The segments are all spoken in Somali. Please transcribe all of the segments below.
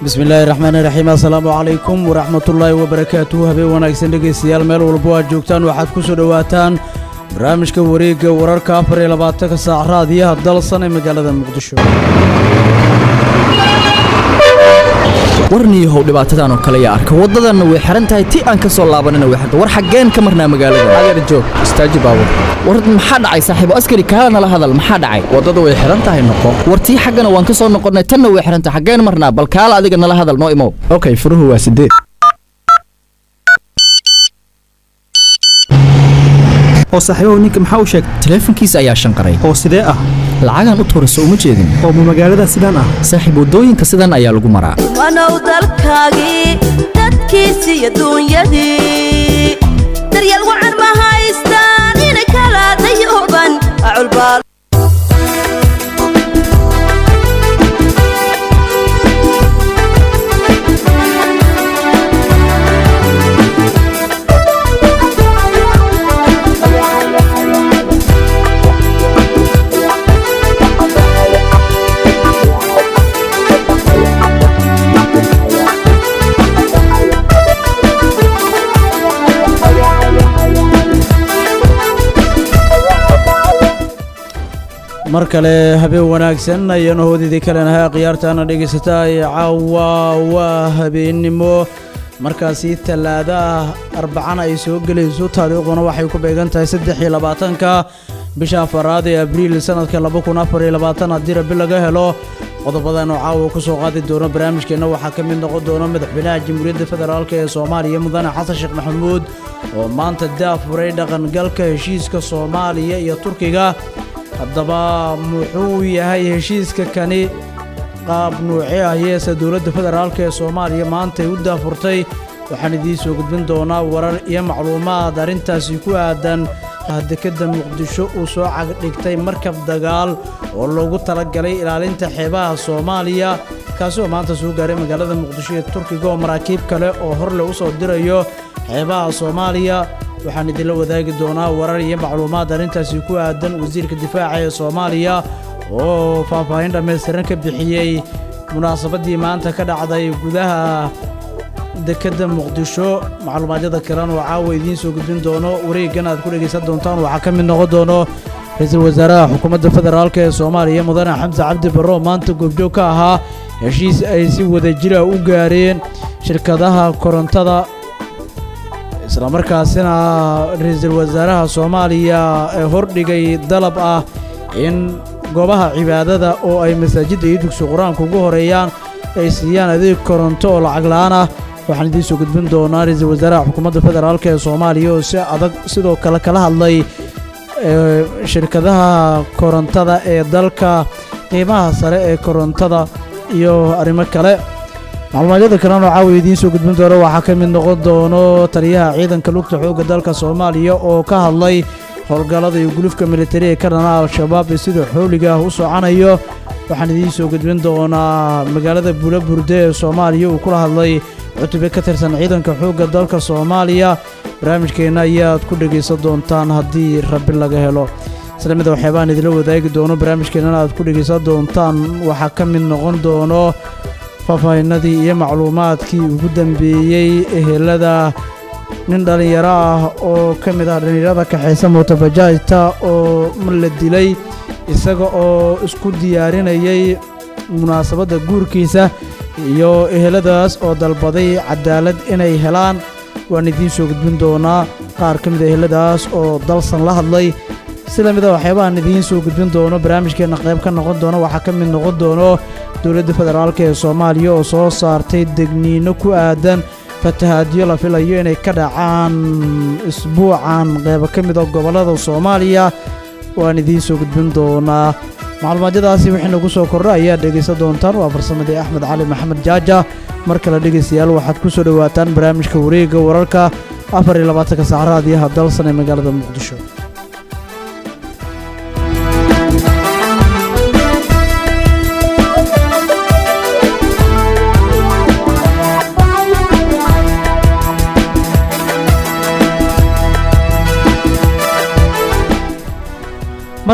bismillaahi raxmaani raxiim assalaamu calaykum waraxmatullaahi wabarakaatuhu habeen wanaagsan dhegaystayaal meel walbo aad joogtaan waxaad ku soo dhowaataan barnaamijka wareegga wararka afar iyo labaatanka saac raadiyaha dalsan ee magaalada muqdisho warniyahow dhibaatadan oo kale yaa arka waddadanna way xihan tahay ti aan ka soo laabanina way xirta war xaggeen ka marnaa magaalada adeer joog istaaji baabur war maxaa dhacay saaxiibo askari kaala nala hadal maxaa dhacay waddada way xihan tahay noqo war tii xaggana waan ka soo noqonnay tanna way xihan tahay xaggeen marnaa bal kaala adiga nala hadal noo imow okay furuhu waa sideed oo saaxiibahu ninka maxaa u sheegtay taleefankiisa ayaa shanqaray oo sidee ah lacagaan u tuurayso uma jeedin oo ma magaalada sidaan ah saaxiib waddooyinka sidan ayaa lagu maraa wanow dalkaagii dadkiisii iyo duunyadii daryeel wacan ma haystaan inay kala dayooban aculbaal mar kale habeen wanaagsan ayaanu hoodidii kalenahay khiyaartaana dhegaysataa ee caawa waa habeennimo markaasi tallaada ah arbacana ay soo gelayso taariikhduna waxay ku beegan tahay saddex iyo labaatanka bisha afaraad ee abriil sanadka laba kun afar iyo labaatan haddii rabi laga helo qodobadaanu caawa ku soo qaadi doono barnaamijkeenna waxaa ka mid noqon doona madaxweynaha jamhuuriyadda federaalk ee soomaaliya mudane xasan sheekh maxamuud oo maanta daafuray dhaqangalka heshiiska soomaaliya iyo turkiga haddaba muxuu yahay heshiiska kani qaab nuuci ah yeese dowladda federaalk ee soomaaliya maantay u daafurtay waxaan idiin soo gudbin doonaa warar iyo macluumaad arrintaasi ku aadan dekedda muqdisho uu soo cagdhigtay markab dagaal oo loogu talagalay ilaalinta xeebaha soomaaliya kaasi oo maanta soo gaaray magaalada muqdisho ee turkiga oo maraakiib kale oo horle u soo dirayo xeebaha soomaaliya waxaan idinla wadaagi doonaa warar iyo macluumaad arrintaasi ku aadan wasiirka difaaca ee soomaaliya oo faahfaahin dhammaystiran ka bixiyey munaasabaddii maanta ka dhacday gudaha dekedda muqdisho macluumaadyada kalen oo caawa idiin soo gudbin doono wareeggan aad ku dhegaysan doontaan waxaa ka mid noqon doono ra-iisul wasaaraha xukuumadda federaalk ee soomaaliya mudane xamse cabdi barro maanta goobjoog ka ahaa heshiis ay si wadajira u gaareen shirkadaha korontada islamarkaasina ra-iisul wasaaraha soomaaliya ee hordhigay dalab ah in goobaha cibaadada oo ay masaajidda iyo dugsi qur-aanka ugu horeeyaan ay siiyaan adeeg koronto oo lacag la-aan ah waxaan idiin soo gudbin doonaa ra-iisul wasaaraha xukuumadda federaalk ee soomaaliya oo si adag sidoo kale kala hadlay shirkadaha korontada ee dalka qiimaha sare ee korontada iyo arrimo kale macluumaadyada kalena caawa idiin soo gudbin doono waxaa ka mid noqon doono taliyaha ciidanka lugta xoogga dalka soomaaliya oo ka hadlay howlgallada iyo gulufka militari ee ka dhana al-shabaab ee sida xooliga ah u socanayo waxaan idiin soo gudbin doonaa magaalada buula burde ee soomaaliya uu kula hadlay cutube ka tirsan ciidanka xoogga dalka soomaaliya barnaamijkeenna ayaad ku dhegaysan doontaan haddii rabi laga helo isla mida waxyaabaan idinla wadaagi doono barnaamijkeennana aad ku dhegaysan doontaan waxaa ka mid noqon doono faahfaahinadii iyo macluumaadkii ugu dambeeyey ehelada nin dhallinyaro ah oo ka mid ah dhallinyarada kaxaysa mootabajaajta oo la dilay isaga oo isku diyaarinayay munaasabadda guurkiisa iyo eheladaas oo dalbaday cadaalad inay helaan waan idiin soo gudbin doonaa qaar ka mid a eheladaas oo dalsan la hadlay sida mida waxyaabahaan idiin soo gudbin doono barnaamijkeenna qayb ka noqon doono waxaa ka mid noqon doono dowladda federaalk ee soomaaliya oo soo saartay degniino ku aadan fatahaadyo la filayo inay ka dhacaan isbuucan qaybo ka mid a gobollada soomaaliya waan idiin soo gudbin doonaa macluumaadyadaasi wixii nagu soo kordha ayaad dhegaysan doontaan waa farsamadii axmed cali maxamed jaaja mar kale dhegaystayaal waxaad ku soo dhowaataan barnaamijka wareegga wararka afar iyo labaatanka sac raadiyaha dalsan ee magaalada muqdisho mar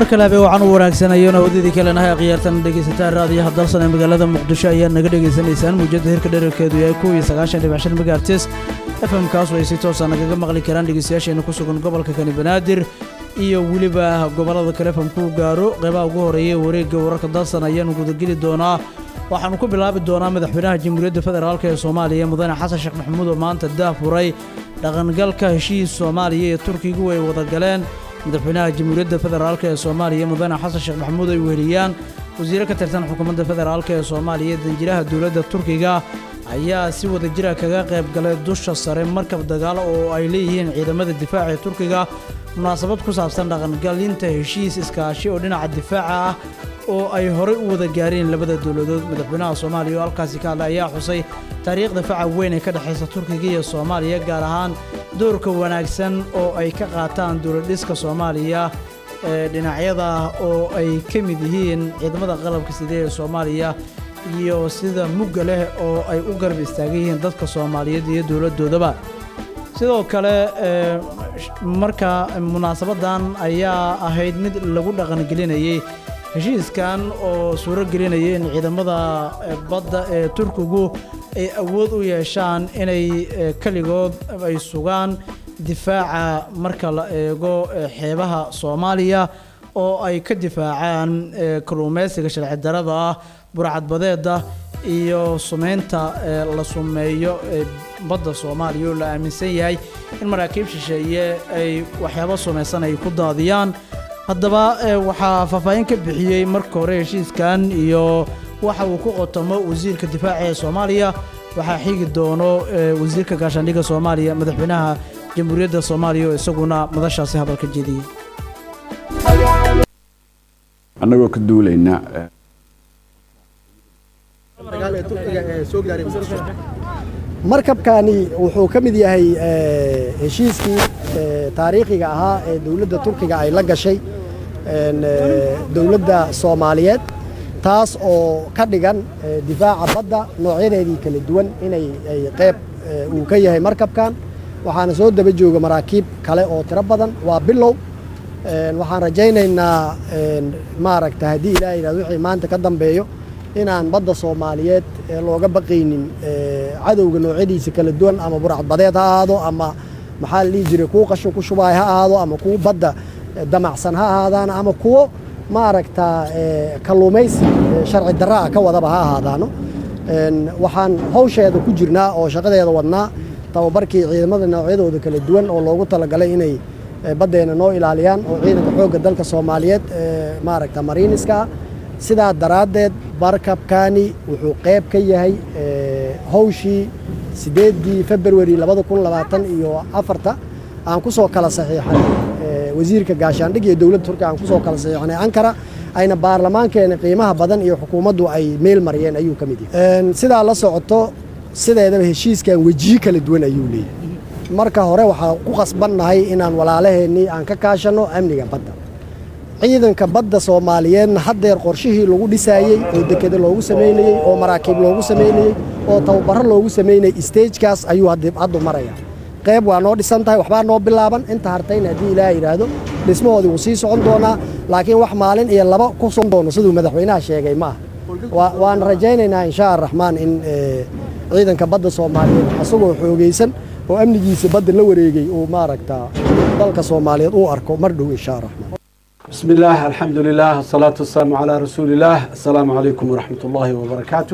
mar kale habee waxaan u wanaagsanayona wadadii kalenahay akhyaartan dhegaysataan raadiyaha dalsan ee magaalada muqdisho ayaad naga dhegaysanaysaan muujadda hirka dherarkeedu yahay kow iyo sagaashan dhibic shan megahertes fm kaas ay si toosa nagaga maqli karaan dhegaystayaasheena ku sugan gobolka kani banaadir iyo weliba gobollada kale fm kuu gaaro qeybaha ugu horeeya ee wareegga wararka dalsan ayaanu gudageli doonaa waxaanu ku bilaabi doonaa madaxweynaha jamhuuriyadda federaalk ee soomaaliya mudane xasan sheekh maxamuud oo maanta daafuray dhaqangalka heshiis soomaaliya ee turkigu ay wada galeen madaxweynaha jamhuuriyadda federaalk ee soomaaliya mudane xasan sheekh maxamuud ay weheliyaan wasiiro ka tirsan xukuumadda federaalk ee soomaaliya danjiraha dowladda turkiga ayaa si wada jira kaga qayb galay dusha sare markab dagaal oo ay leeyihiin ciidamada difaaca ee turkiga munaasabad ku saabsan dhaqangalinta heshiis iskaashi oo dhinaca difaaca ah oo ay horey u wada gaareen labada dowladood madaxweynaha soomaaliya oo halkaasi ka hadlay ayaa xusay taariikhda faca weyn ee ka dhexaysa turkiga iyo soomaaliya gaar ahaan doorka wanaagsan oo ay ka qaataan dowladdhiska soomaaliya ee dhinacyada oo ay ka mid yihiin ciidamada qalabka side ee soomaaliya iyo sida mugga leh oo ay u garab istaagan yihiin dadka soomaaliyeed iyo dowladdoodaba sidoo kale marka munaasabaddan ayaa ahayd mid lagu dhaqangelinayey heshiiskan oo suuro gelinaya in ciidamada badda ee turkigu ay awood u yeeshaan inay keligood ay sugaan difaaca marka la eego xeebaha soomaaliya oo ay ka difaacaan kalluumaysiga sharci darada ah burcadbadeeda iyo sumeynta la sumeeyo badda soomaaliya oo la aaminsan yahay in maraakiib shisheeye ay waxyaabo sumaysan ay ku daadiyaan haddaba waxaa faahfaahin ka bixiyey marka hore heshiiskan iyo waxa uu ku qotomo wasiirka difaaca ee soomaaliya waxaa xigi doono wasiirka gaashaandhigga soomaaliya madaxweynaha jamhuuriyadda soomaaliya oo isaguna madashaasi hadalka jeediyey annagoo ka duulayna markabkani wuxuu ka mid yahay heshiiskii taariikhiga ahaa ee dowladda turkiga ay la gashay dowladda soomaaliyeed taas oo ka dhigan difaaca badda noocyadeedii kala duwan inay qayb uu ka yahay markabkan waxaana soo daba jooga maraakiib kale oo tiro badan waa bilow waxaan rajaynaynaa maaragta haddii ilaah yidhahdo wixii maanta ka dambeeyo inaan badda soomaaliyeed looga baqaynin cadowga noocyadiisa kala duwan ama burcadbadeed ha ahaado ama maxaa la dhihi jiray kuwo qashin ku shubaay ha ahaado ama kuwo badda damacsan ha ahaadaan ama kuwo maaragta kalluumaysi sharci darra ah ka wadaba ha ahaadaano waxaan hawsheeda ku jirnaa oo shaqadeeda wadnaa tababarkii ciidamada noocyadooda kala duwan oo loogu talagalay inay baddeena noo ilaaliyaan oo ciidanka xoogga dalka soomaaliyeed maaragta mariiniska ah sidaa daraaddeed markabkani wuxuu qayb ka yahay hawshii siddeeddii februari labada kun labaatan iyo afarta aan ku soo kala saxiixanay wasiirka gaashaandhig iyo dowladda turkiya aan ku soo kala saxiixanay ankara ayna baarlamaankeena qiimaha badan iyo xukuumaddu ay meel mariyeen ayuu ka mid yahay sidaa la socoto sideedaba heshiiskan wejiyo kala duwan ayuu leeyahay marka hore waxaa ku khasbannahay inaan walaalaheennii aan ka kaashanno amniga badda ciidanka badda soomaaliyeedna haddeer qorshihii lagu dhisaayey oo dekeda loogu samaynayey oo maraakiib loogu samaynayey oo tababarro loogu samaynayey stagekaas ayuu haddu maraya qayb waa noo dhisan tahay waxbaa noo bilaaban inta hartayna haddii ilaah yidhaahdo dhismahoodii wuu sii socon doonaa laakiin wax maalin iyo laba ku socon doono siduu madaxweynaha sheegay ma ah waan rajaynaynaa insha araxmaan in ciidanka badda soomaaliyeed asagoo xoogaysan oo amnigiisa badda la wareegay uu maaragta dalka soomaaliyeed uu arko mar dhow insha araxmaan بسم الله الحمد لله الصلاة والسلام على رسول الله السلام عليكم ورحمة الله وبركاته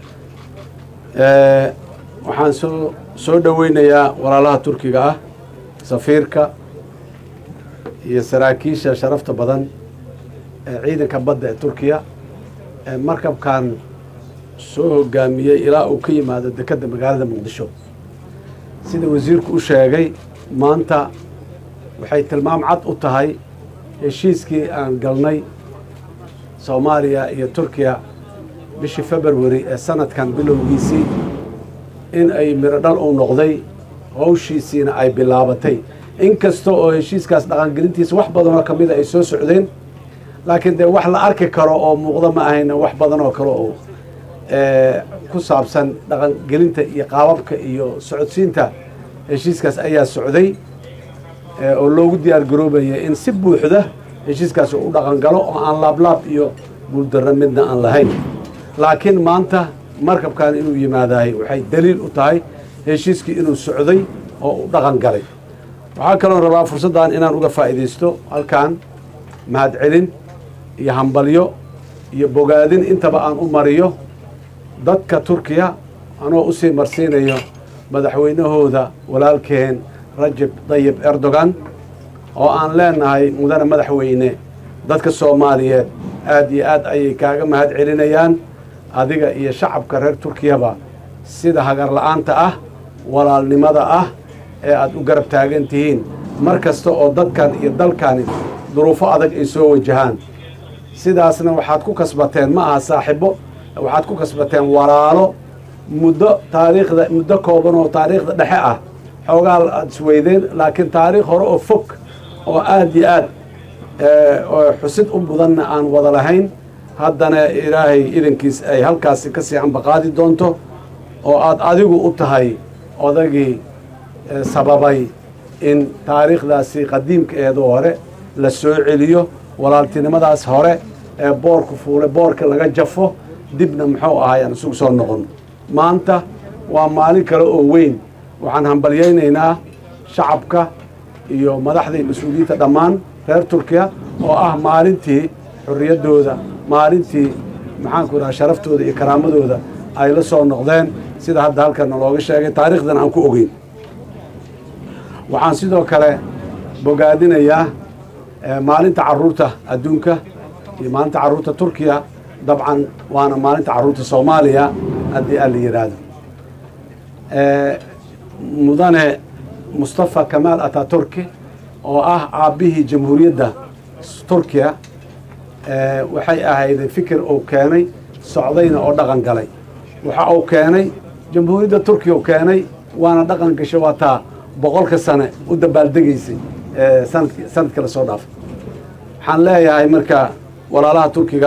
waxaan soo soo dhoweynayaa walaalaha turkiga ah safiirka iyo saraakiisha sharafta badan ee ciidanka badda ee turkiya ee markabkan soo hogaamiyey ilaa uu ka yimaado dekedda magaalada muqdisho sida wasiirku u sheegay maanta waxay tilmaam cad u tahay heshiiskii aan galnay soomaaliya iyo turkiya bishii februari ee sanadkan bilowgiisii in ay miro dhal uu noqday howshiisiina ay bilaabatay inkasta oo heshiiskaas dhaqangelintiisa wax badanoo ka mida ay soo socdeen laakiin dee wax la arki karo oo muuqda ma ahayna wax badan oo kale oo ku saabsan dhaqangelinta iyo qaababka iyo socodsiinta heshiiskaas ayaa socday oo loogu diyaar garoobaya in si buuxda heshiiskaasi u dhaqan galo oo aan laablaab iyo guuldarro midna aan lahayn laakiin maanta markabkan inuu yimaadahay waxay daliil u tahay heshiiskii inuu socday oo u dhaqan galay waxaa kaloo rabaa fursaddan inaan uga faa'iidaysto halkan mahadcelin iyo hambalyo iyo bogaadin intaba aan u mariyo dadka turkiya anoo usii marsiinayo madaxweynahooda walaalkeen rajab dayib erdogan oo aan leenahay mudane madaxweyne dadka soomaaliyeed aad iyo aad ayay kaaga mahad celinayaan adiga iyo shacabka reer turkiyaba sida hagar la'aanta ah walaalnimada ah ee aad u garab taagan tihiin mar kasta oo dadkan iyo dalkani duruufo adag ay soo wajahaan sidaasna waxaad ku kasbateen ma aha saaxibo waxaad ku kasbateen walaalo muddo taariikhda muddo kooban oo taariikhda dhexe ah xoogaa aad isweydeen laakiin taariikh hore oo fog oo aad iyo aad oo xusid u mudanna aan wada lahayn haddana ilaahay idankiis ay halkaasi ka sii ambaqaadi doonto oo aad adigu u tahay odagii sababay in taariikhdaasi qadiimkaeedoo hore la soo celiyo walaaltinimadaas hore ee boorku fuule boorka laga jafo dibna muxuu ahay aan isugu soo noqon maanta waa maalin kale oo weyn waxaan hambalyaynaynaa shacabka iyo madaxda iyo mas-uuliyiinta dhammaan reer turkiya oo ah maalintii xorriyaddooda maalintii maxaanku idhaha sharaftooda iyo karaamadooda ay la soo noqdeen sida hadda halkana looga sheegay taariikhdan aan ku ogeyn waxaan sidoo kale bogaadinayaa maalinta carruurta adduunka iyo maalinta carruurta turkiya dabcan waana maalinta carruurta soomaaliya haddii aan la yidhaahdo mudane mustafa kamaal ataturki oo ah aabbihii jamhuuriyadda turkiya waxay ahayday fikir uu keenay socdayna oo dhaqan galay waxa uu keenay jamhuuriyadda turkiya uu keenay waana dhaqan gasho waa taa boqolka sane u dabaaldegaysay sanadki sanadka la soo dhaafay waxaan leeyahay marka walaalaha turkiga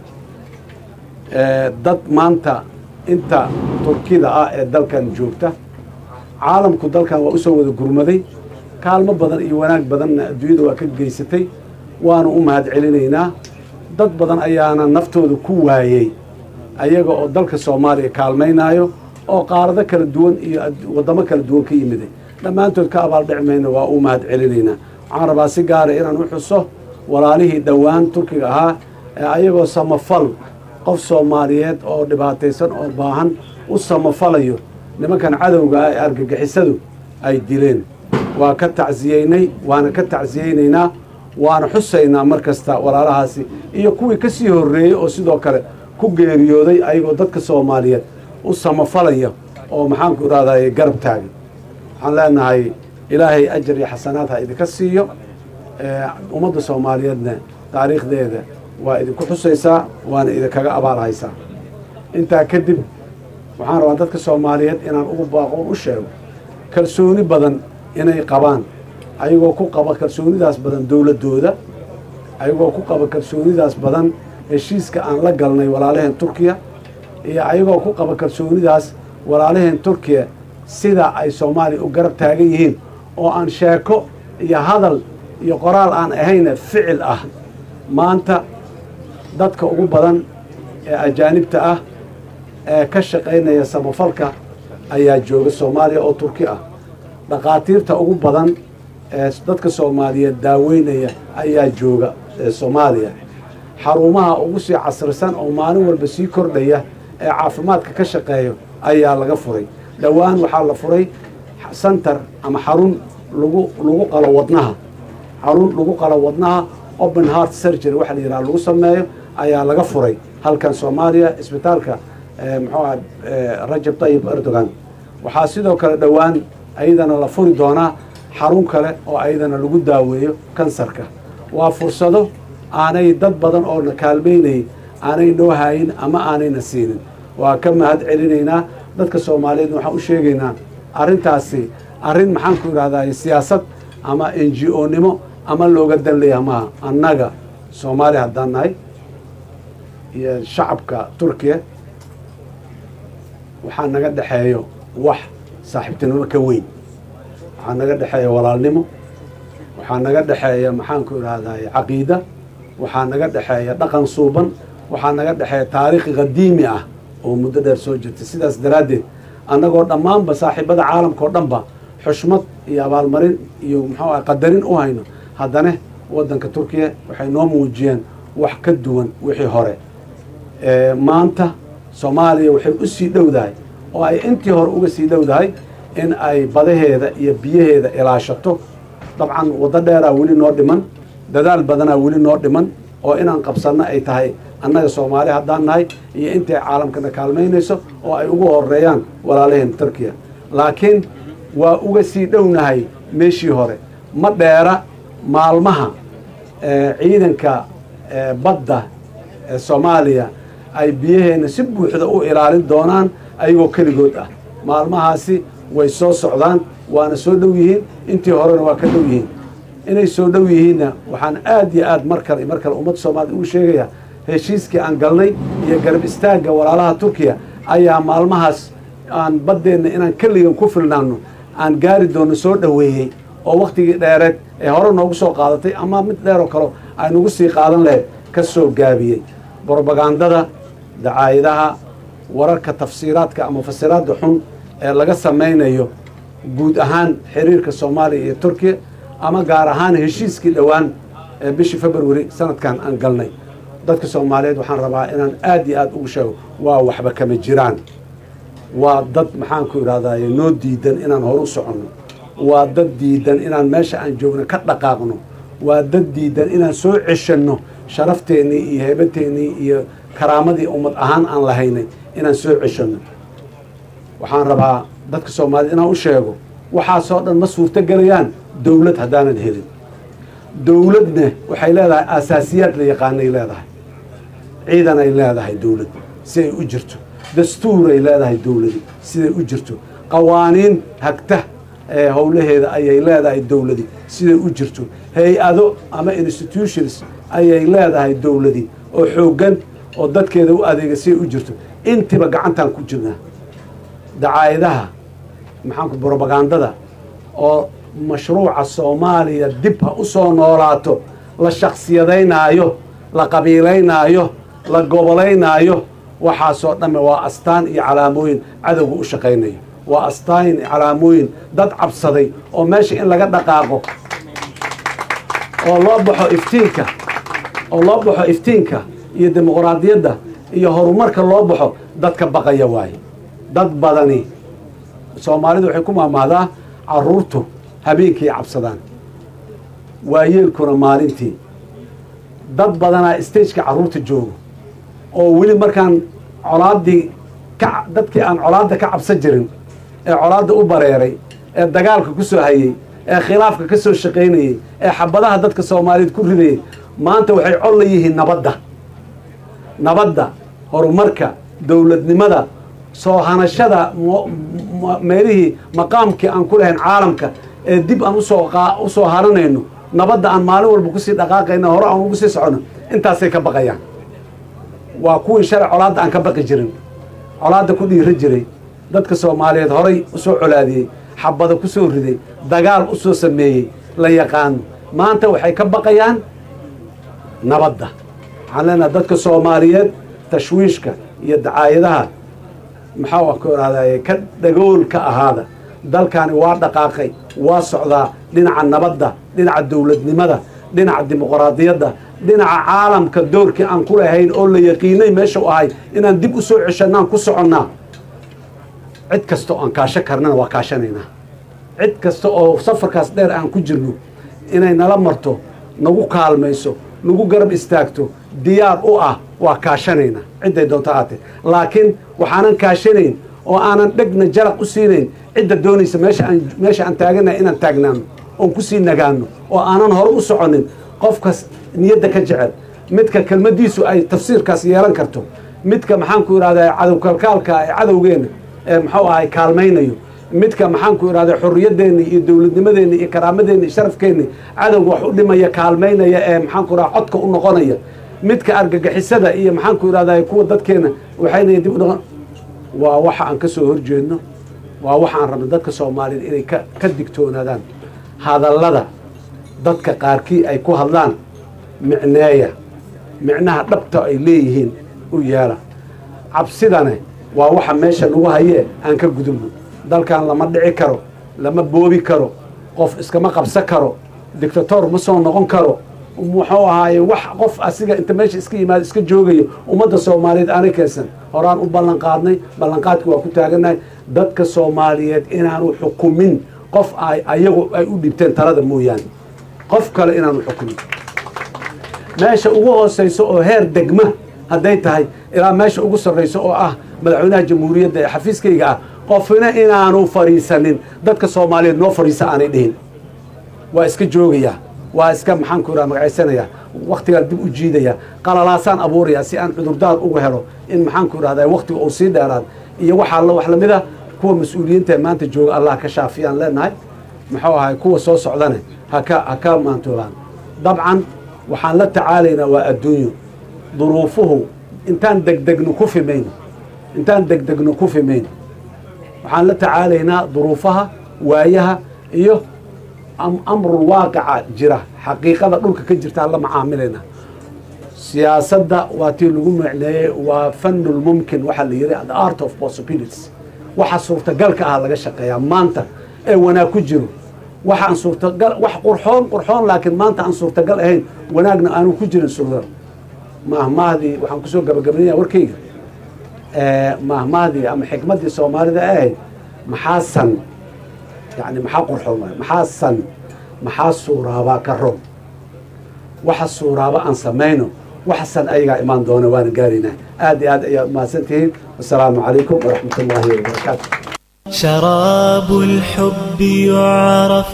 dad maanta inta turkida ah ee dalkan joogta caalamku dalkan waa usoo wada gurmaday kaalmo badan iyo wanaag badanna adduunyada waa ka geysatay waanu u mahad celinaynaa dad badan ayaana naftooda ku waayey ayaga oo dalka soomaaliya kaalmaynaayo oo qaarado kala duwan iyo waddamo kala duwan ka yimiday dhammaantood ka abaaldhic mayna waa u mahad celinaynaa waxaan rabaa si gaara inaan u xuso walaalihii dhowaan turkiga ahaa ee ayagoo samafal qof soomaaliyeed oo dhibaataysan oo baahan u samafalayo nimankan cadowga ah ee argagixisadu ay dileen waa ka tacsiyeynay waana ka tacsiyeynaynaa waana xusaynaa mar kasta walaalahaasi iyo kuwii ka sii horreeyey oo sidoo kale ku geeriyooday ayagoo dadka soomaaliyeed u samafalaya oo maxaanku idhahday garab taagay waxaan leenahay ilaahay ajar iyo xasanaad ha idinka siiyo ummadda soomaaliyeedna taariikhdeeda waa idinku xusaysaa waana idinkaga abaalhaysaa intaa kadib waxaan rabaa dadka soomaaliyeed inaan ugu baaqoon u sheego kalsooni badan inay qabaan ayagoo ku qaba kalsoonidaas badan dowladdooda ayagoo ku qaba kalsoonidaas badan heshiiska aan la galnay walaalaheen turkiya iyo ayagoo ku qaba kalsoonidaas walaalaheen turkiya sida ay soomaaliya u garab taagan yihiin oo aan sheeko iyo hadal iyo qoraal aan ahayna ficil ah maanta dadka ugu badan ee ajaanibta ah ee ka shaqaynaya samafalka ayaa jooga soomaaliya oo turki ah dhakhaatiirta ugu badan ee dadka soomaaliyeed daaweynaya ayaa jooga soomaaliya xarumaha ugu sii casrisan oo maalin walba sii kordhaya ee caafimaadka ka shaqeeyo ayaa laga furay dhowaan waxaa la furay center ama xarun lagu lagu qalo wadnaha xarun lagu qalo wadnaha open heart surgery waxa la yidhaha lagu sameeyo ayaa laga furay halkan soomaaliya isbitaalka muxuu aha rajab tayib erdogan waxaa sidoo kale dhowaan ayadana la furi doonaa xarun kale oo ayadana lagu daaweeyo kansarka waa fursado aanay dad badan oo na kaalmaynayay aanay noo haayin ama aanayna siinin waa ka mahad celinaynaa dadka soomaaliyeedna waxaan u sheegaynaa arrintaasi arrin maxaan ku idhahdaa siyaasad ama n g o nimo ama looga dan leeyaha maaha annaga soomaaliya haddaan nahay iyo shacabka turkiya waxaa naga dhexeeyo wax saaxiibtinimo ka weyn waxaa naga dhexeeya walaalnimo waxaa naga dhexeeya maxaanku idhahday caqiida waxaa naga dhexeeya dhaqan suuban waxaa naga dhexeeya taariikhi qadiimi ah oo muddo dheer soo jirtay sidaas daraaddeed annagoo dhammaanba saaxiibada caalamka oo dhanba xushmad iyo abaalmarin iyo muxuu ah qadarin u hayno haddana waddanka turkiya waxay noo muujiyeen wax ka duwan wixii hore Ee, maanta soomaaliya waxay u sii dhowdahay oo ay intii hore uga sii dhowdahay in ay badaheeda iyo biyaheeda ilaashato dabcan waddo dheeraa weli noo dhiman dadaal badanaa weli noo dhiman oo inaan qabsanno ay tahay annaga soomaali haddaan nahay iyo intay caalamkana kaalmaynayso oo ay ugu horeeyaan walaalaheen turkiya laakiin waa uga sii dhownahay meeshii hore ma dheera maalmaha ee, ciidanka ee, badda ee soomaaliya ay biyaheena si buuxda u ilaalin doonaan ayagoo keligood ah maalmahaasi way soo socdaan waana soo dhow yihiin intii horena waa ka dhow yihiin inay soo dhow yihiinna waxaan aad iyo aad mar kale mar kale ummadda soomaalida uu sheegaya heshiiskii aan galnay iyo garab istaagga walaalaha turkiya ayaa maalmahaas aan baddeenna inaan keligan ku filnaano aan gaari doono soo dhoweeyey oo wakhtigii dheereed ee hore noogu soo qaadatay ama mid dheer oo kale ay nagu sii qaadan lahayd ka soo gaabiyey brobagandada dacaayadaha wararka tafsiiraadka ama fasiraadda xun ee laga samaynayo guud ahaan xiriirka soomaaliya iyo turkiya ama gaar ahaan heshiiskii dhowaan ee bishii february sanadkan aan galnay dadka soomaaliyeed waxaan rabaa inaan aad iyo aad ugu sheego waa waxba kama jiraan waa dad maxaanku idhahdaye noo diidan inaan horu soconno waa dad diidan inaan meesha aan joogno ka dhaqaaqno waa dad diidan inaan soo ceshanno sharafteenii iyo heebateennii iyo karaamadii ummad ahaan aan lahaynay inaan soo ceshanno waxaan rabaa dadka soomaaliyed inaan u sheego waxaasoo dhan ma suurto gelayaan dowlad haddaanan helin dowladna waxay leedahay asaasiyaad la yaqaanay leedahay ciidan ay leedahay dowlad si ay u jirto dastuuray leedahay dowladi siday u jirto qawaaniin hagta ee howlaheeda ayay leedahay dowladi siday u jirto hay-ado ama institutions ayay leedahay dowladi oo xooggan oo dadkeeda u adeega siday u jirto intiba gacantaan ku jirnaa dacaayadaha maxaanku brobagandada oo mashruuca soomaaliya dib ha u soo noolaato la shaksiyadaynaayo la qabiilaynaayo la gobolaynaayo waxaasoo dhamme waa astaan iyo calaamooyin cadowga u shaqaynayo waa astaan iyo calaamooyin dad cabsaday oo meesha in laga dhaqaaqo oo loo baxo iftiinka oo loo baxo iftiinka iyo dimuqraadiyadda iyo horumarka loo baxo dadka baqaya waaye dad badani soomaalidu waxay ku maamahdaa caruurtu habeenkii cabsadaan waayeelkuna maalintii dad badanaa stageka carruurta joogo oo weli markaan colaaddii ka dadkii aan colaadda ka cabsan jirin ee colaadda u bareeray ee dagaalka ku soo hayey ee khilaafka ka soo shaqaynayey ee xabadaha dadka soomaaliyeed ku ridayey maanta waxay col la yihiin nabadda nabadda horumarka dowladnimada soo hanashada mo- mo- meelihii maqaamkii aan ku lahayn caalamka ee dib aan usoo qaa- usoo haranayno nabadda aan maalin walba kusii dhaqaaqayno hore aan ugu sii socono intaasay ka baqayaan waa kuwii shalay colaadda aan ka baqi jirin colaadda ku dhiira jiray dadka soomaaliyeed horay usoo colaadiyey xabada ku soo riday dagaal u soo sameeyey la yaqaano maanta waxay ka baqayaan nabadda waxaan leenaha dadka soomaaliyeed tashwiishka iyo dacaayadaha maxaa ku ihahdaye ka dhagool ka ahaada dalkani waa dhaqaaqay waa socdaa dhinaca nabadda dhinaca dowladnimada dhinaca dimuqraadiyadda dhinaca caalamka doorkii aan ku lahayn oo la yaqiinay meesha u ahay inaan dib u soo ceshanaan ku soconnaa cid kasta oo aan kaasho karnana waa kaashanaynaa cid kasta oo safarkaas dheer aan ku jirno inay nala marto nagu kaalmayso nagu garab istaagto diyaar u ah waa kaashanaynaa cidday doonto ahaatee laakiin waxaanan kaashanayn oo aanan dhegna jaraq u siinayn cidda doonaysa meesha aan meesha aan taaganahay inaan taagnaano oon kusii nagaano oo aanan hore u soconin qofkas niyadda ka jecel midka kelmadiisu ay tafsiirkaas yeelan karto midka maxaanku idhahdaa cadow kalkaalka ee cadowgeena ee muxuu ahay kaalmaynayo midka maxaanku idhahdaa xorriyadeenni iyo dowladnimadeenni iyo karaamadeenni iyo sharafkeenni cadowga wax u dhimaya kaalmaynaya ee maxaanku idhahdaa codka u noqonaya midka argagixisada iyo maxaanku idhahdaa kuwa dadkeena waxayna dib u noqon waa waxa aan ka soo horjeedno waa waxa aan rabno dadka soomaaliyeed inay ka ka digtoonaadaan hadallada dadka qaarkii ay ku hadlaan micneeya micnaha dhabta ay leeyihiin u yeela cabsidane waa waxa meesha nagu hayee aan ka gudubno dalkan lama dhici karo lama boobi karo qof iskama qabsan karo dictator ma soo noqon karo muxuu ahaaye wax qof asiga inta meesha iska yimaado iska joogayo ummadda soomaaliyeed aanay keensan horaan u ballan qaadnay ballanqaadki waa ku taaganahay dadka soomaaliyeed inaanu xukumin qof ay ayagu ay u dhibteen talada mooyaane qof kale inaanu xukumin meesha ugu hooseyso oo heer degma hadday tahay ilaa meesha ugu sarreyso oo ah madaxweynaha jamhuuriyadda ee xafiiskayga ah qofna inaanu fadhiisanin dadka soomaaliyeed noo fadhiisa aanay dhihin waa iska joogayaa waa iska maxaanku iraa magacaysanayaa waktigaan dib u jiidayaa qalalaasaan abuurayaa si aan cudurdaar uga helo in maxaanku irahdaa waktiga uu sii dheeraad iyo waxaa la wax lamid a kuwa mas-uuliyiinta ee maanta jooga allah ka shaafiyaan leenahay muxuu ahay kuwa soo socdane haka ha ka maantoobaan dabcan waxaan la tacaalaynaa waa adduunyo duruufuhu intaan degdegno ku fimayno intaan degdegno ku fimayno waxaan la tacaalaynaa duruufaha waayaha iyo amrul waaqica jira xaqiiqada dhulka ka jirtaan la macaamilayna siyaasadda waa tii lagu macneeyey waa fanulmumkin waxaa la yidhi the art of possibilities waxa suurtagalka ah laga shaqeeyaa maanta ee wanaag ku jiro waxaan suurtagal wax qurxoon qurxoon laakiin maanta aan suurtagal ahayn wanaagna aanu ku jirin suurtagal mahmaahdii waxaan kusoo gabagabaynaya warkayga mahmaahdii ama xikmaddii soomaalida ee ahayd maxaa san yani maxaa qurxoon waay maxaa san maxaa suuraabaa ka roon waxa suuraaba aan samayno waxa san ayagaa imaan doona waana gaaraynaa aad iyo aad ayaad mahadsan tihiin wasalaamu calaykum waraxmat ullaahi wabarakaatu شراب الحب يعرف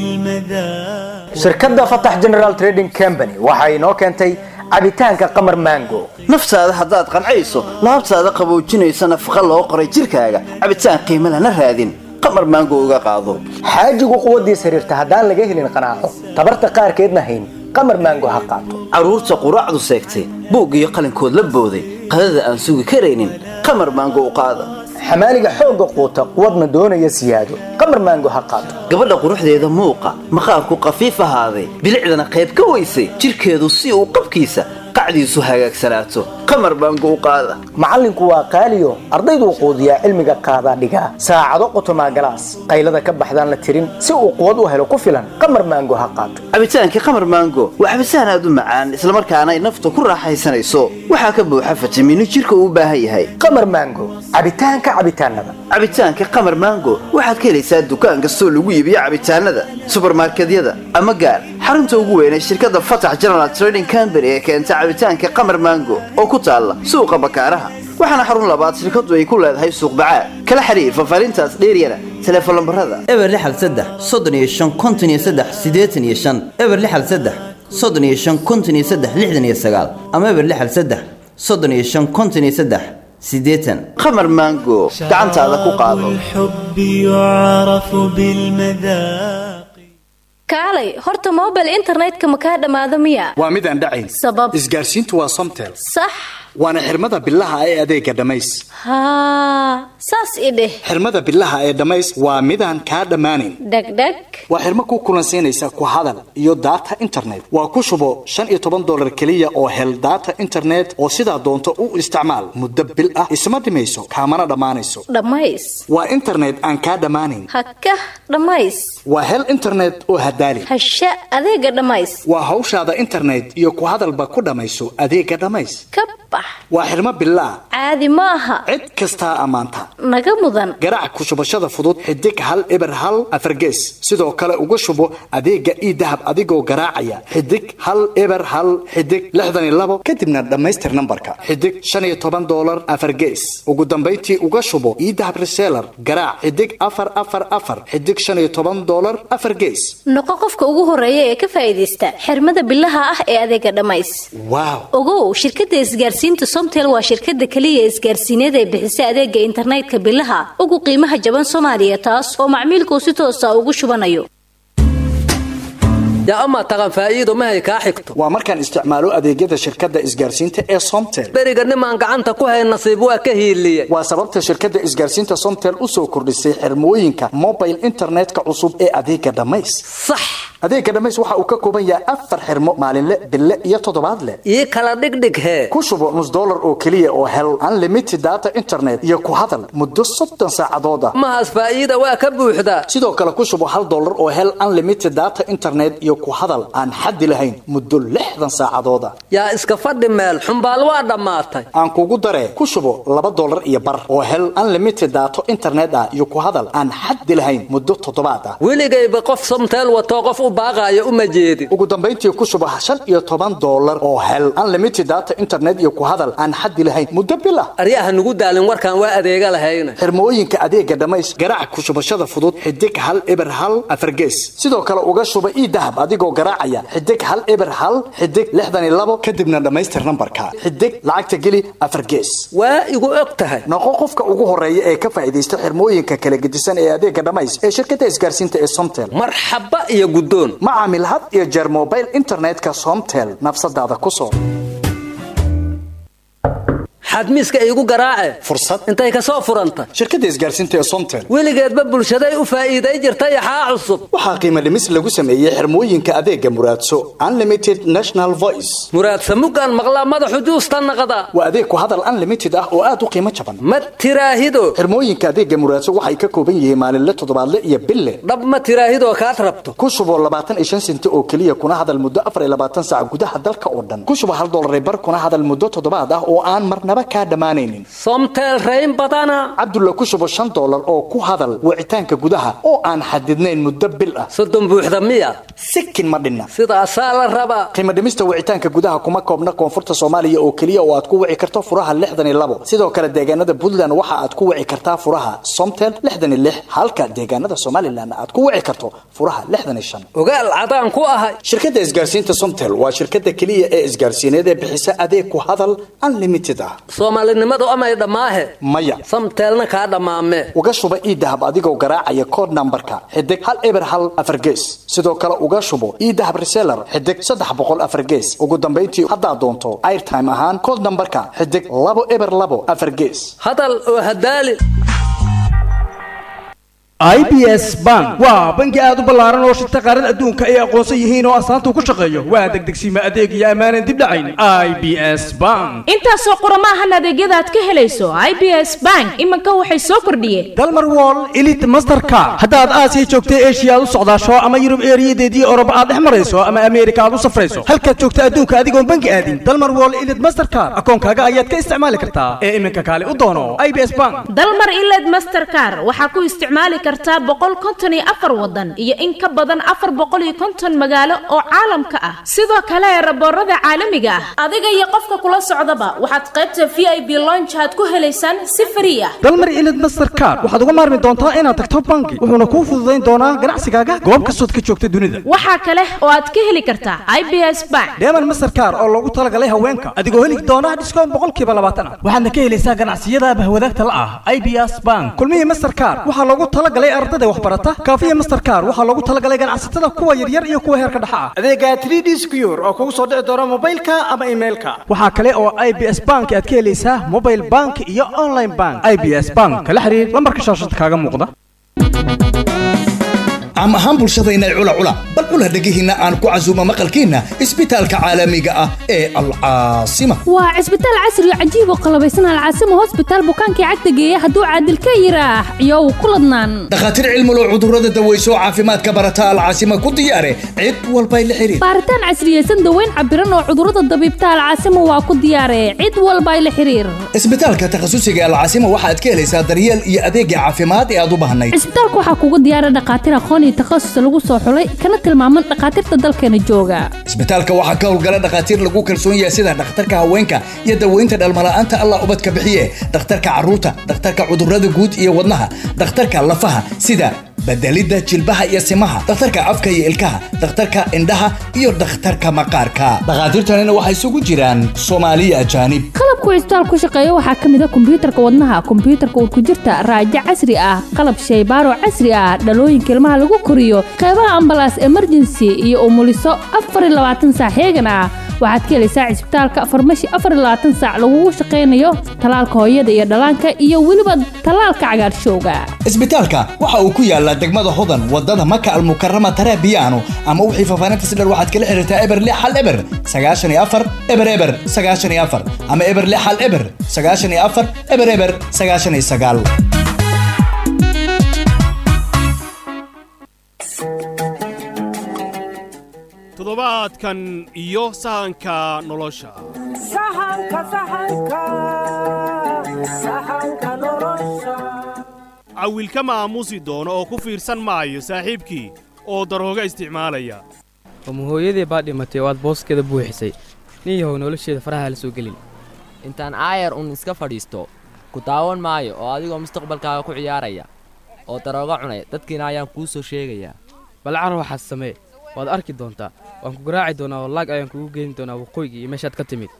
بالمذاق shirkadda fatax general trading company waxa inoo keentay cabitaanka qamar mango naftaada haddaad qancayso laabtaada qaboojinaysa nafaqa loo qoray jirkaaga cabitaan qiimo lana raadin qamar maango uga qaado xaajigu quwaddiis xiriirta haddaan laga helin qanaaco tabarta qaarkeedna hayn qamar mango ha qaato carruurta quraacdu seegtay buug iyo qalinkood la booday qadada aan sugi karaynin qamar maango u qaada xamaaliga xoogga quuta quwadna doonaya siyaado qamar maango ha qaato gabadha quruxdeeda muuqa maqaarku qafiif ahaaday bilicdana qayb ka weysay jirkeedu si uu qabkiisa qacdiisu hagaagsanaato qamar baango u qaada macallinku waa qaaliyo ardayduu quudiyaa cilmiga qaadaa dhigaa saacado qotomaa galaas qaylada ka baxdaan la tirin si uu quwad u helo ku filan qamar maango ha qaato cabitaankii qamar maango waa cabitaan aad u macaan islamarkaana ay nafta ku raaxaysanayso waxaa ka buuxa fitamiino jirka uu u baahan yahay qamar maango cabitaanka cabitaanada cabitaanka qamar maango waxaad ka helaysaa dukaan kastoo lagu iibiyo cabitaanada subarmarkedyada ama gaar xarunta ugu weyn ee shirkadda fatax general trading company ee keenta cabitaanka qamar maango oo ku taalla suuqa bakaaraha waxaana xarun labaad shirkadu ay ku leedahay suuq bacaad kala xiriir fafaarintaas dheeryana teleefon lambarada eber lixal saddex soddon iyo shan konton iyo saddex siddeetan iyo shan eber lixal saddex soddon iyo shan konton iyo saddex lixdan iyo sagaal ama eber lixal saddex soddon iyo shan konton iyo saddex siddeetan qamar maango gacantaada ku qaado الحب يعرف بالمذاق kaalay horta mobile internetka ma kaa dhammaado miya waa mid aan dhacayn sabab isgaarsiintu waa somtel sax waana xirmada bilaha ee adeega dhammays haa saas i dheh xirmada bilaha ee dhammays waa midaan kaa dhammaanayn dhegdheg waa xirmo ku kulansiinaysa ku hadal iyo daata internet waa ku shubo shan iyo toban dolar keliya oo hel daata internet oo sidaa doonto u isticmaal muddo bil ah isma dhimayso kaamana dhammaanayso dhammays waa internet aan kaa dhammaanayn hakah dhammays waa hel internet oo hadaali hasha adeega dhammays waa hawshaada internet iyo ku hadalba ku dhammayso adeega dhammays ka bax waa xirmo bilaa caadi ma aha cid kastaa ammaanta naga mudan garaac ku shubashada fudud xidig hal eber hal afargees sidoo kale uga shubo adeega ii dahab adigoo garaacaya xidig hal eber hal xidig lixdan iyo labo kadibna dhammaystir nambarka xidig shan iyo toban dolar afargees ugu dambayntii uga shubo ii dahab reseller garaac xidig afar afar afar xidig shan iyo toban dolar afar gees noqo qofka ugu horeeya ee ka faa'iidaysta xirmada bilaha ah ee adeega dhammays waaw ogow shirkadda isgaarsiinta somtel waa shirkadda keliya isgaarsiineed ee bixisa adeega internetka bilaha ugu qiimaha jaban soomaaliya taas oo macmiilkuu si toosa ugu shubanayo yaa amaa taqan faa'iido mahay kaa xigto waa markaan isticmaalo adeegyada shirkadda isgaarsiinta ee somtel beriga nimaan gacanta ku hayn nasiib waa ka hiiliyey waa sababta shirkadda isgaarsiinta somtel u soo kordhisay xirmooyinka mobile internetka cusub ee adeega dhammays sax adeega dhammays waxa uu ka kooban yahay afar xirmo maalinle bille iyo toddobaadle ii kala dhigdhig hee ku shubo nus dollar oo keliya oo hel unlimited data internet iyo ku hadal muddo soddon saacadood ah mahaas faa'iida waa ka buuxdaa sidoo kale ku shubo hal dollar oo hel unlimited data internet iyo ku hadal aan xaddi lahayn muddo lixdan saacadood ah yaa iska fadhi meel xumbaal waa dhammaatay aan kugu daree ku shubo laba dollar iyo bar oo hel unlimited data internet ah iyo ku hadal aan xaddi lahayn muddo toddobaad ah weligayba qof somteel watoo qof u baaqaayo uma jeedin ugu dambayntii ku shubo shan iyo toban dollar oo hel unlimited data internet iyo ku hadal aan xaddi lahayn muddo bil ah aryaha nugu daalin warkaan waa adeega lahayna xirmooyinka adeega dhammays garaac ku shubashada fudud xidig hal eber hal afargees sidoo kale uga shuba ii dahab adigoo garaacaya xidig hal eber hal xidig lixdan iyo labo kadibna dhammaystir nambarka xidig lacagta geli afargees waa igu og tahay noqo qofka ugu horeeya ee ka faa'iidaysta xirmooyinka kala gedisan ee adeega dhammays ee shirkadda isgaarsiinta ee somtel marxaba iyo guddoon ma caamil had iyo jeer mobile internetka somtel nafsadaada ku soo xadmiiska iigu garaace fursad intay ka soo furanta shirkadda isgaarsiinta ee somtel weligeedba bulshaday u faa'iiday jirtay axaa cusub waxaa qiimo dhimis lagu sameeyey xirmooyinka adeega muraadso unlimited national voice muraadsa muggaan maqlaa madaxu juusta naqda waa adeeg ku hadal unlimited ah oo aad u qiimo jaban ma tiraahido xirmooyinka adeega muraadso waxay ka kooban yihiin maalinle toddobaadle iyo bille dhab ma tiraahidoo kaad rabto ku shubo labaatan iyo shan senti oo keliya kuna hadal muddo afar iyo labaatan saac gudaha dalka oo dhan ku shubo hal dollar bar kuna hadal muddo toddobaad ah oo aan marnaba kaa dhammaanaynin somtel rayn badana cabdulla ku shubo shan dollar oo ku hadal wicitaanka gudaha oo aan xadidnayn muddo bil ah soddon buuxda miya sikin ma dhinna sidaasaa la rabaa qiimo dhimista wicitaanka gudaha kuma koobna koonfurta soomaaliya oo keliya oo aad ku wici karto furaha lixdan iyo labo sidoo kale deegaanada puntland waxa aad ku wici kartaa furaha somtel lixdan iyo lix halka deegaanada somalilan aad ku wici karto furaha lixdan iyo shan ogaal cadaan ku ahay shirkadda isgaarsiinta somtel waa shirkadda keliya ee isgaarsiineed ee bixisa adeeg ku hadal unlimited ah soomaalinimadu amay dhammaahe maya samteelna kaa dhammaame uga shuba ii dahab adigoo garaacaya kood nambarka xidig hal eber hal afar gees sidoo kale uga shubo ii dahab reseller xidig saddex boqol afar gees ugu dambayntii haddaad doonto airtime ahaan kood nambarka xidig labo eber labo afar gees hadal oo hadaali i b s bank waa bangi aad u ballaaran oo shirta qaarada adduunka ay aqoonsan yihiin oo astaanta ku shaqeeyo waa degdegsiima adeeg iyo ammaanan dib dhacayn i b s bank intaasoo qurama ahan adeegyada aad ka helayso i b s bank iminka waxay soo kordhiyeen dalmar wall elite mastercar haddaad aasiya joogtay eshiya aad u socdaasho ama yurub eeriyadeedii oroba aad dhex marayso ama ameerika aad u safrayso halkaad joogta adduunka adigoon bangi aadin dalmar wall elite mastercar akoonkaaga ayaad ka isticmaali kartaa ee iminka kaale u doono i b s bank dalmar iled mastercar waxaa ku isticmaali kartaa boqol konton iyo afar wadan iyo in ka badan afar boqol iyo konton magaalo oo caalamka ah sidoo kale raboorada caalamiga ah adiga iyo qofka kula socdaba waxaad qaybta v i b lonjaad ku helaysaan si frii ah dalmar ilid mastercar waxaad uga maarmi doontaa inaad tagto bangi wuxuuna kuu fududayn doonaa ganacsigaaga goob kastood ka joogta dunida waxaa kale oo aad ka heli kartaa i b s bank deeman mastercar oo loogu talagalay haweenka adigoo heli doona dhiskoon boqolkiiba labaatan ah waxaadna ka helaysaa ganacsiyada bahwadaagta la ah i b s bank kulmihii mastercar waxaa loogu talagalay ardada waxbarata kaafiya mastercar waxaa loogu talagalay ganacsatada kuwa yaryar iyo kuwa heerka dhexa ah adeega 3d secure oo kugu soo dhici doona mobilka ama emailka waxaa kale oo i b s bank aad ka helaysaa mobile bank iyo online bank i b s bank kala xiriir lambarka shaashada kaaga muuqda caam ahaan bulshadayna cula cula bal cula dhegihiinna aan ku casuumo maqalkiinna isbitaalka caalamiga ah ee alcaasima waa cisbitaal casri oo cajiib oo qalabaysan alcaasima hosbitaal bukaankii cagta geeya hadduu caadil ka yiraax iyow ku ladnaan dhakhaatiir cilmulo cudurrada daweyso caafimaadka barata alcaasima ku diyaare cid walbay la xiriir baaritaan casriyeysan daweyn cabiran oo cudurrada dabiibta alcaasima waa ku diyaare cid walbay la xiriir isbitaalka takhasusiga alcaasima waxaad ka helaysaa daryeel iyo adeegga caafimaad ee aad u baahnayd cisbitaalka waxaa kugu diyaara dhakhaatiir aqoon iyo takhasus lagu soo xulay kana tilmaaman dhakhaatiirta dalkeena jooga isbitaalka waxaa ka howlgala dhakhaatiir lagu kalsoon yahay sida dhakhtarka haweenka iyo daweynta dhalmala'aanta allah ubadka bixiye dhakhtarka carruurta dhakhtarka cudurrada guud iyo wadnaha dhakhtarka lafaha sida bedelidda jilbaha iyo simaha dhakhtarka afka iyo ilkaha dhakhtarka indhaha iyo dhakhtarka maqaarka dhakhaatiirtanina waxay isugu jiraan soomaaliya ajaanib qalabku cisbitaal ku shaqeeya waxaa ka mid ah kombiyuutarka wadnaha kombiyuutarka urkujirta raajo casri ah qalab shaybaaro casri ah dhalooyinka ilmaha lagu koriyo qeybaha ambalaas emergency iyo umuliso afar iyo labaatan saac heegan ah waxaad ka helaysaa cisbitaalka farmashi afar iyo labaatan saac lagugu shaqaynayo talaalka hooyada iyo dhallaanka iyo weliba talaalka cagaarshowga isbitaalka waxa uu ku yaalaa degmada hodan wadada maka almukarama tarabiyaano ama wixii faafaahinta sidhar waxaad kala xiriirtaa eber lix hal eber sagaashan iyo afar eber eber sagaashan iyo afar ama eber lix hal eber sagaashan iyo afar eber eber sagaashan iyo sagaal toddobaadkan iyo sahanka nolosha cawilka maamuusi doono oo ku fiirsan maayo saaxiibkii oo darooga isticmaalaya ama hooyadii baa dhimatay oo aad booskeeda buuxisay nin yahow nolosheeda faraha la soo gelin intaan aayar un iska fadhiisto ku daawan maayo oo adigoo mustaqbalkaaga ku ciyaaraya oo darooga cunay dadkiina ayaan kuu soo sheegayaa bal carar waxaad samee waad arki doontaa waan ku garaaci doonaa oo laag ayaan kugu geyn doonaa waqooyiga iyo meeshaad ka timid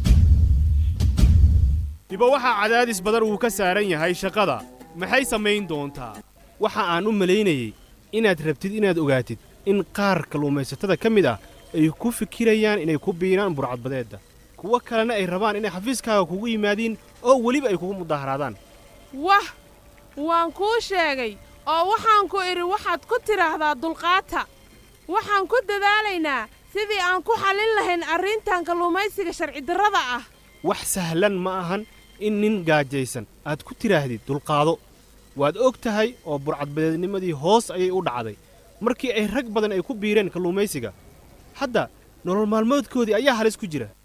diba waxaa cadaadis badan uu ka saaran yahay shaqada maxay samayn doontaa waxa aan u malaynayey inaad rabtid inaad ogaatid in qaar kalluumaysatada ka mid ah ay ku fikirayaan inay ku biinaan burcadbadeedda kuwo kalena ay rabaan inay xafiiskaaga kugu yimaadiin oo weliba ay kugu mudaharaadaan wah waan kuu sheegay oo waxaan ku idhi waxaad ku tidhaahdaa dulqaata waxaan ku dadaalaynaa sidii aan ku xallin lahayn arrintan kalluumaysiga sharcidarrada ah wax sahlan ma ahan in nin gaajaysan aad ku tidhaahdid dulqaado waad og tahay oo burcadbadeednimadii hoos ayay u dhacday markii ay rag badan ay ku biireen kalluumaysiga hadda nolol maalmoodkoodii ayaa halis ku jira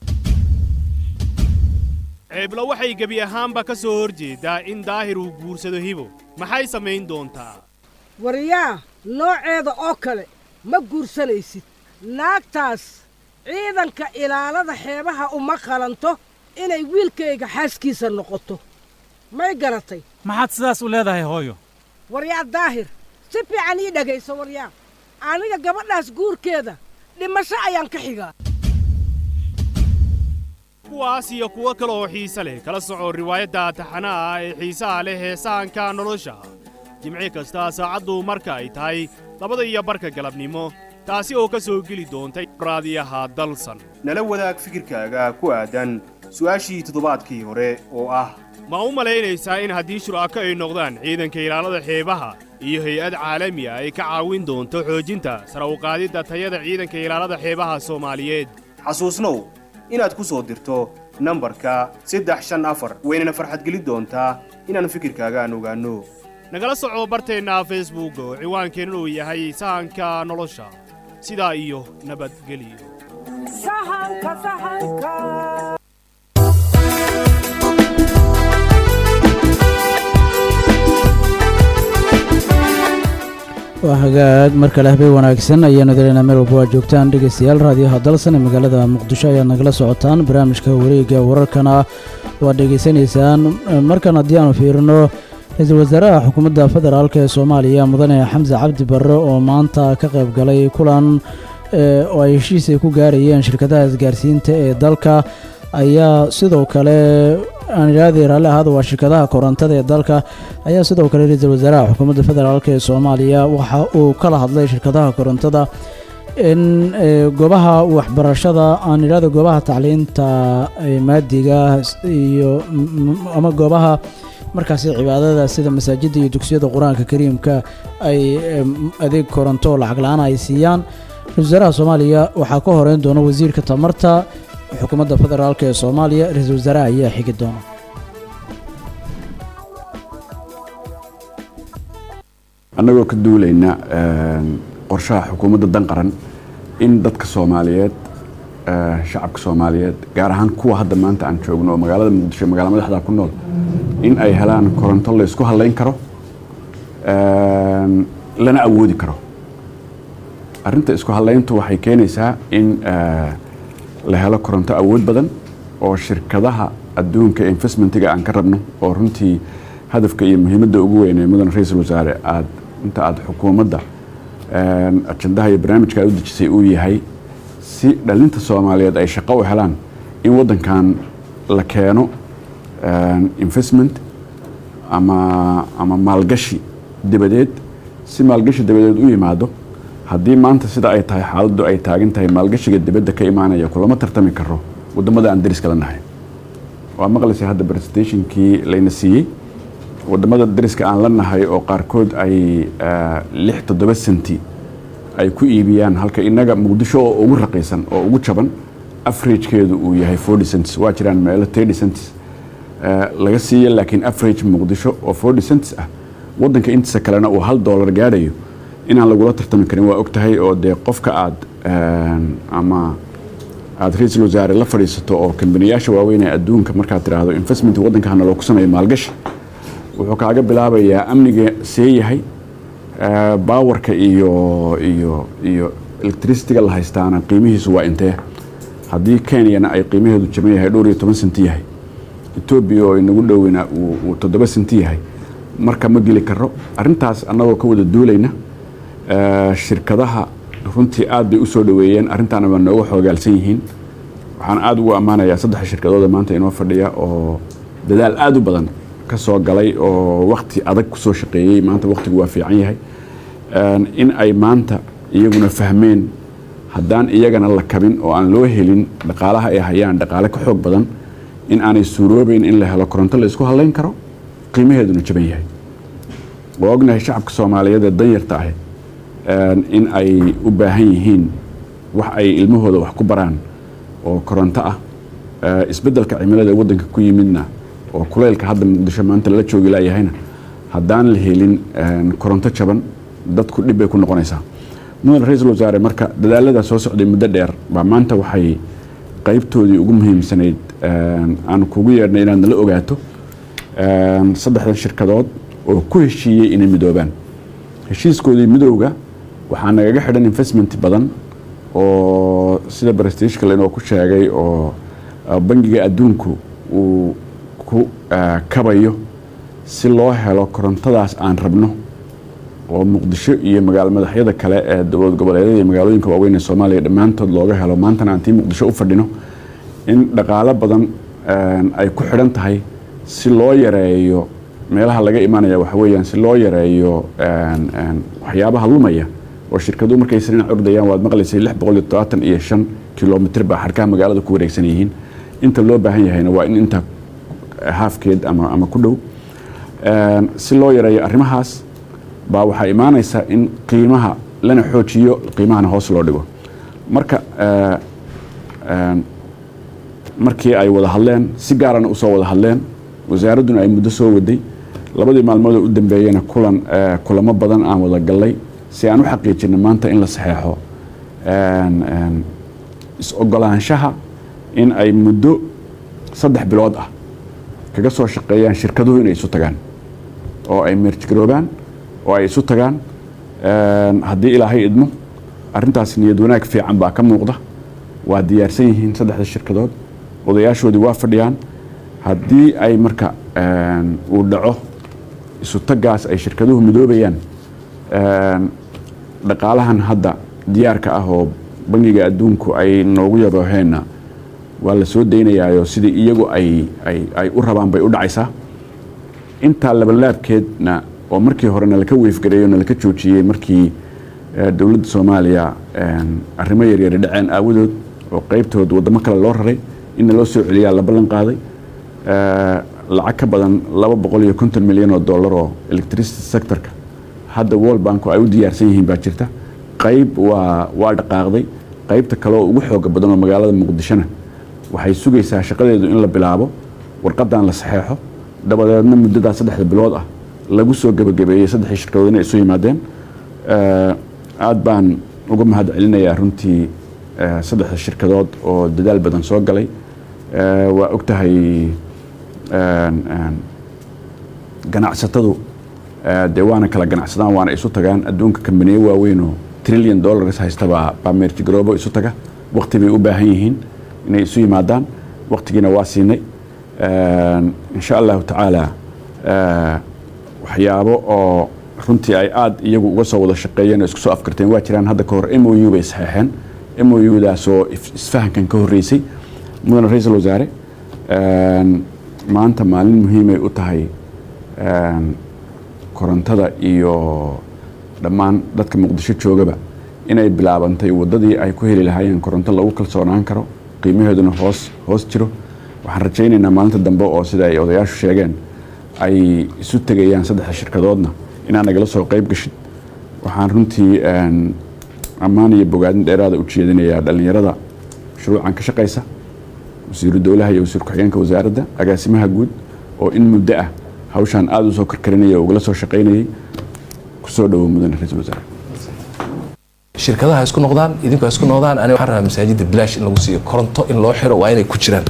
ceebla waxay gebi ahaanba ka soo hor jeedaa in daahir uu guursado hibo maxay samayn doontaa waryaa nooceeda oo kale ma guursanaysid naagtaas ciidanka ilaalada xeebaha uma qalanto inay wiilkayga xaaskiisa noqoto may garatay maxaad sidaas u leedahay hooyo waryaa daahir si fiican ii dhegayso waryaa aniga gabadhaas guurkeeda dhimasho ayaan ka xigaa kuwaas iyo kuwo kale oo xiise leh kala soco riwaayadda taxanaha ah ee xiisaha leh ee sahanka nolosha jimci kasta saacaddu marka ay tahay labada iyo barka galabnimo taasi oo ka soo geli doontay raadiyaha dalsan nala wadaag fikirkaaga ku aadan su'aashii toddobaadkii hore oo ah ma u malaynaysaa in haddii shur'ako ay noqdaan ciidanka ilaalada xeebaha iyo hay-ad caalami ah ay ka caawin doonto xoojinta sara uqaadidda tayada ciidanka ilaalada xeebaha soomaaliyeed xasuusnow inaad ku soo dirto nambarka saddex shan afar waynana farxadgelin doontaa inaannu fikirkaaga aan ogaanno nagala soco barteenna facebook oo ciwaankeenna uu yahay sahanka nolosha sidaa iyo nabadgelyo waa hagaag mar kale habeen wanaagsan ayaanu dareynaa meel walba waa joogtaan dhegaystayaal raadiyaha dalsan ee magaalada muqdisho ayaad nagala socotaan barnaamijka wareegga wararkana waad dhegaysanaysaan markan haddii aanu fiirino ra-iisul wasaaraha xukuumadda federaalk ee soomaaliya mudane xamse cabdi barre oo maanta ka qayb galay kulan oo ay heshiis ay ku gaarayeen shirkadaha isgaarsiinta ee dalka ayaa sidoo kale aan idhaahday raalli ahaada waa shirkadaha korontada ee dalka ayaa sidoo kale ra-iisul wasaaraha xukuumadda federaalk ee soomaaliya waxa uu kala hadlay shirkadaha korontada in goobaha waxbarashada aan idhaahda goobaha tacliinta maadiga iyo ama goobaha markaasi cibaadada sida masaajidda iyo dugsiyada qur-aanka kariimka ay adeeg koronto oo lacag la-aan ay siiyaan ra-isul wasaaraha soomaaliya waxaa ka horeyn doona wasiirka tamarta xukuumadda federaalk ee soomaaliya ra-iisul wasaaraha ayaa xigi doona annagoo ka duulayna qorshaha xukuumadda dan qaran in dadka soomaaliyeed shacabka soomaaliyeed gaar ahaan kuwa hadda maanta aan joogno oo magaalada muqdisho magaala madaxda ku nool in ay helaan koronto la isku hadlayn karo lana awoodi karo arrinta isku hadlayntu waxay keenaysaa in la helo koronto awood badan oo shirkadaha adduunka investmentiga aan ka rabno oo runtii hadafka iyo muhiimadda ugu weyn ee mudan ra-iisul wasaare aad inta aad xukuumadda ajandaha iyo barnaamijka aad u dejisay uu yahay si dhalinta soomaaliyeed ay shaqo u helaan in waddankan la keeno investment ama ama maalgashi dabadeed si maalgashi dabadeed u yimaado haddii maanta sida ay tahay xaaladdu ay taagan tahay maalgashiga dibadda ka imaanaya kulama tartami karo wadamada aan dariska la nahay waa maqlaysay hadda presentationkii layna siiyey wadamada dariska aan la nahay oo qaarkood ay eh, lix toddoba senti ay ku iibiyaan halka inaga muqdisho oo ugu raqiisan oo ugu jaban averagekeedu uu yahay forty cents waa jiraan meelo thirty cents eh, laga siiya laakiin average muqdisho oo forty cents ah wadanka intiisa kalena uu hal dollar gaadhayo inaan lagula tartami karin waa og tahay oo dee qofka aad eh, ama aad ra-iisul wasaare la fadhiisato oo kambaniyaasha waaweyn ee adduunka markaad tidhaahdo investment waddanka hana loogu sameeyo maalgashi wuxuu kaaga bilaabayaa amniga see yahay eh, baawarka iyo iyo iyo electricityga la haystaana qiimihiisu waa intee haddii kenyana ay qiimaheedu jaban yahay dhowr iyo toban senti yahay etoobiya oo inagu dhoweyna uu uu toddoba senti yahay marka ma geli karo arrintaas annagoo ka wada duulayna eh, shirkadaha runtii aad bay u soo dhoweeyeen arrintaana waa nooga xoogaalsan yihiin waxaan aad ugu ammaanayaa saddex shirkadooda maanta inoo fadhiya oo dadaal aad u badan ka soo galay oo wakti adag kusoo shaqeeyey maanta waktigu waa fiican yahay Een, in ay maanta iyaguna fahmeen haddaan iyagana la kabin oo aan loo helin dhaqaalaha ay hayaan dhaqaale ka xoog badan in aanay suuroobeyn in la helo koronto la isku halayn karo qiimaheeduna jaban yahay waa ognahay shacabka soomaaliyeed ee danyarta ah een, in ay u baahan yihiin wax ay ilmahooda wax ku baraan oo koronto ah Eh, isbeddelka cimilada waddanka ku yimidna oo kuleylka hadda muqdisho maanta lala joogi laayahayna haddaan la helin een, koronto jaban dadku dhib bay ku noqonaysaa mudan ra-iisul wasaare marka dadaalada soo socday muddo dheer baa maanta waxay qaybtoodii ugu muhiimsanayd een, aan kugu yeedhnay inaad nala ogaato een, saddexdan shirkadood oo ku heshiiyey inay midoobaan heshiiskoodii midowga waxaa nagaga xidhan investment badan oo sida barestishka lainoo ku sheegay oo uh, bangiga adduunku uu ku uh, kabayo si loo helo korontadaas aan rabno oo muqdisho iyo magaalo madaxyada kale ee dowlad goboleedyada iyo magaalooyinka waaweyn ee soomaaliya dhammaantood looga helo maantana aan tii muqdisho u fadhino in dhaqaalo badan een, ay ku xidhan tahay si loo yareeyo meelaha laga imanaya waxa weeyaan si loo yareeyo een, een, waxyaabaha lumaya oo shirkaduhu markay sariin cordayaan waad maqlaysay lix boqol iyo todobaatan iyo shan kilomitr baa xarkaha magaalada ku wareegsan yihiin inta loo baahan yahayna waa in inta haafkeed ama, ama ku dhow Een, si loo yareeyo arrimahaas baa waxaa imaanaysa in qiimaha lana xoojiyo qiimahana hoos loo dhigo marka eh, een, markii ay wada hadleen si gaarana usoo wada hadleen wasaaradduna ay muddo soo waday labadii maalmood oo u dambeeyena kulan eh, kulamo badan aan wada gallay si aan u xaqiijino maanta in la saxeexo een, een, is-ogolaanshaha in ay muddo saddex bilood ah kaga soo shaqeeyaan shirkaduhu inay isu tagaan oo ay meerjgaroobaan oo ay isu tagaan Een, haddii ilaahay idmo arrintaas niyad wanaag fiican baa ka muuqda waa diyaarsan yihiin saddexda shirkadood odayaashoodii waa fadhiyaan haddii ay marka een, uu dhaco isu tagaas ay shirkaduhu midoobayaan een, dhaqaalahan hadda diyaarka ah oo bangiga adduunku ay noogu yabooheenna waa la soo daynayaayo sidii iyagu ay, ay, ay u rabaan bay u dhacaysaa intaa labalaabkeedna oo markii hore nalaka weefgareeyo nalaka joojiyey markii eh, dowladda soomaaliya een, arrimo yaryari dhaceen aawadood oo qeybtood waddamo kale loo raray inna loo soo celiyaa la ballan qaaday Eh, lacag ka badan laba boqol iyo konton milyan oo dollar oo electricity sectorka hadda world banku ay u diyaarsan yihiin baa jirta qayb waa waa dhaqaaqday qaybta kale oo ugu xooga badan oo magaalada muqdishona waxay sugaysaa shaqadeedu in la bilaabo warqadan la saxeexo dabadeedna muddadaa saddexda bilood ah lagu soo gebagabeeyey saddexdii shirkadood inay isu yimaadeen Eh, aad baan uga mahad celinayaa runtii eh, saddexda shirkadood oo dadaal badan soo galay Eh, waa og tahay een, een, ganacsatadu eh, dee waana kala ganacsadaan waana isu tagaan adduunka kambaniyo waaweyn oo trillion dollars haysta baa baa meerjigaroobo isu taga waqti bay u baahan yihiin inay isu yimaadaan waqtigiina waa siinay Een, insha allahu tacaala eh, waxyaabo oo runtii ay aad iyagu uga soo wada shaqeeyeen oo isku soo afkarteen waa jiraan hadda ka hor m o u bay saxeexeen m o u daasoo if- isfahankan ka horreysay mudane ra-iisul wasaare een, maanta maalin muhiimay u tahay een, korontada iyo dhammaan dadka muqdisho joogaba inay bilaabantay waddadii ay ku heli lahaayeen koronto lagu kalsoonaan karo qiimaheeduna hoos hoos jiro waxaan rajaynaynaa maalinta dambe oo sida ay odayaashu sheegeen ay isu tegayaan saddexda shirkadoodna inaan nagala soo qayb gashin waxaan runtii een, ammaan iyo bogaadin dheeraada u jeedinayaa dhallinyarada shuruucan ka shaqaysa wasiiru dowlaha iyo wasiir ku-xigeenka wasaaradda agaasimaha guud oo in muddo ah hawshaan aada u soo karkarinaya oo ugala soo shaqaynayay kusoo dhowow mudane ra-iisul wasaare shirkadaha isku noqdaan idinku ha isku noqdaan aniga waxaan rabaa masaajidda bilaash in lagu siiyo koronto in loo xiro waa inay ku jiraan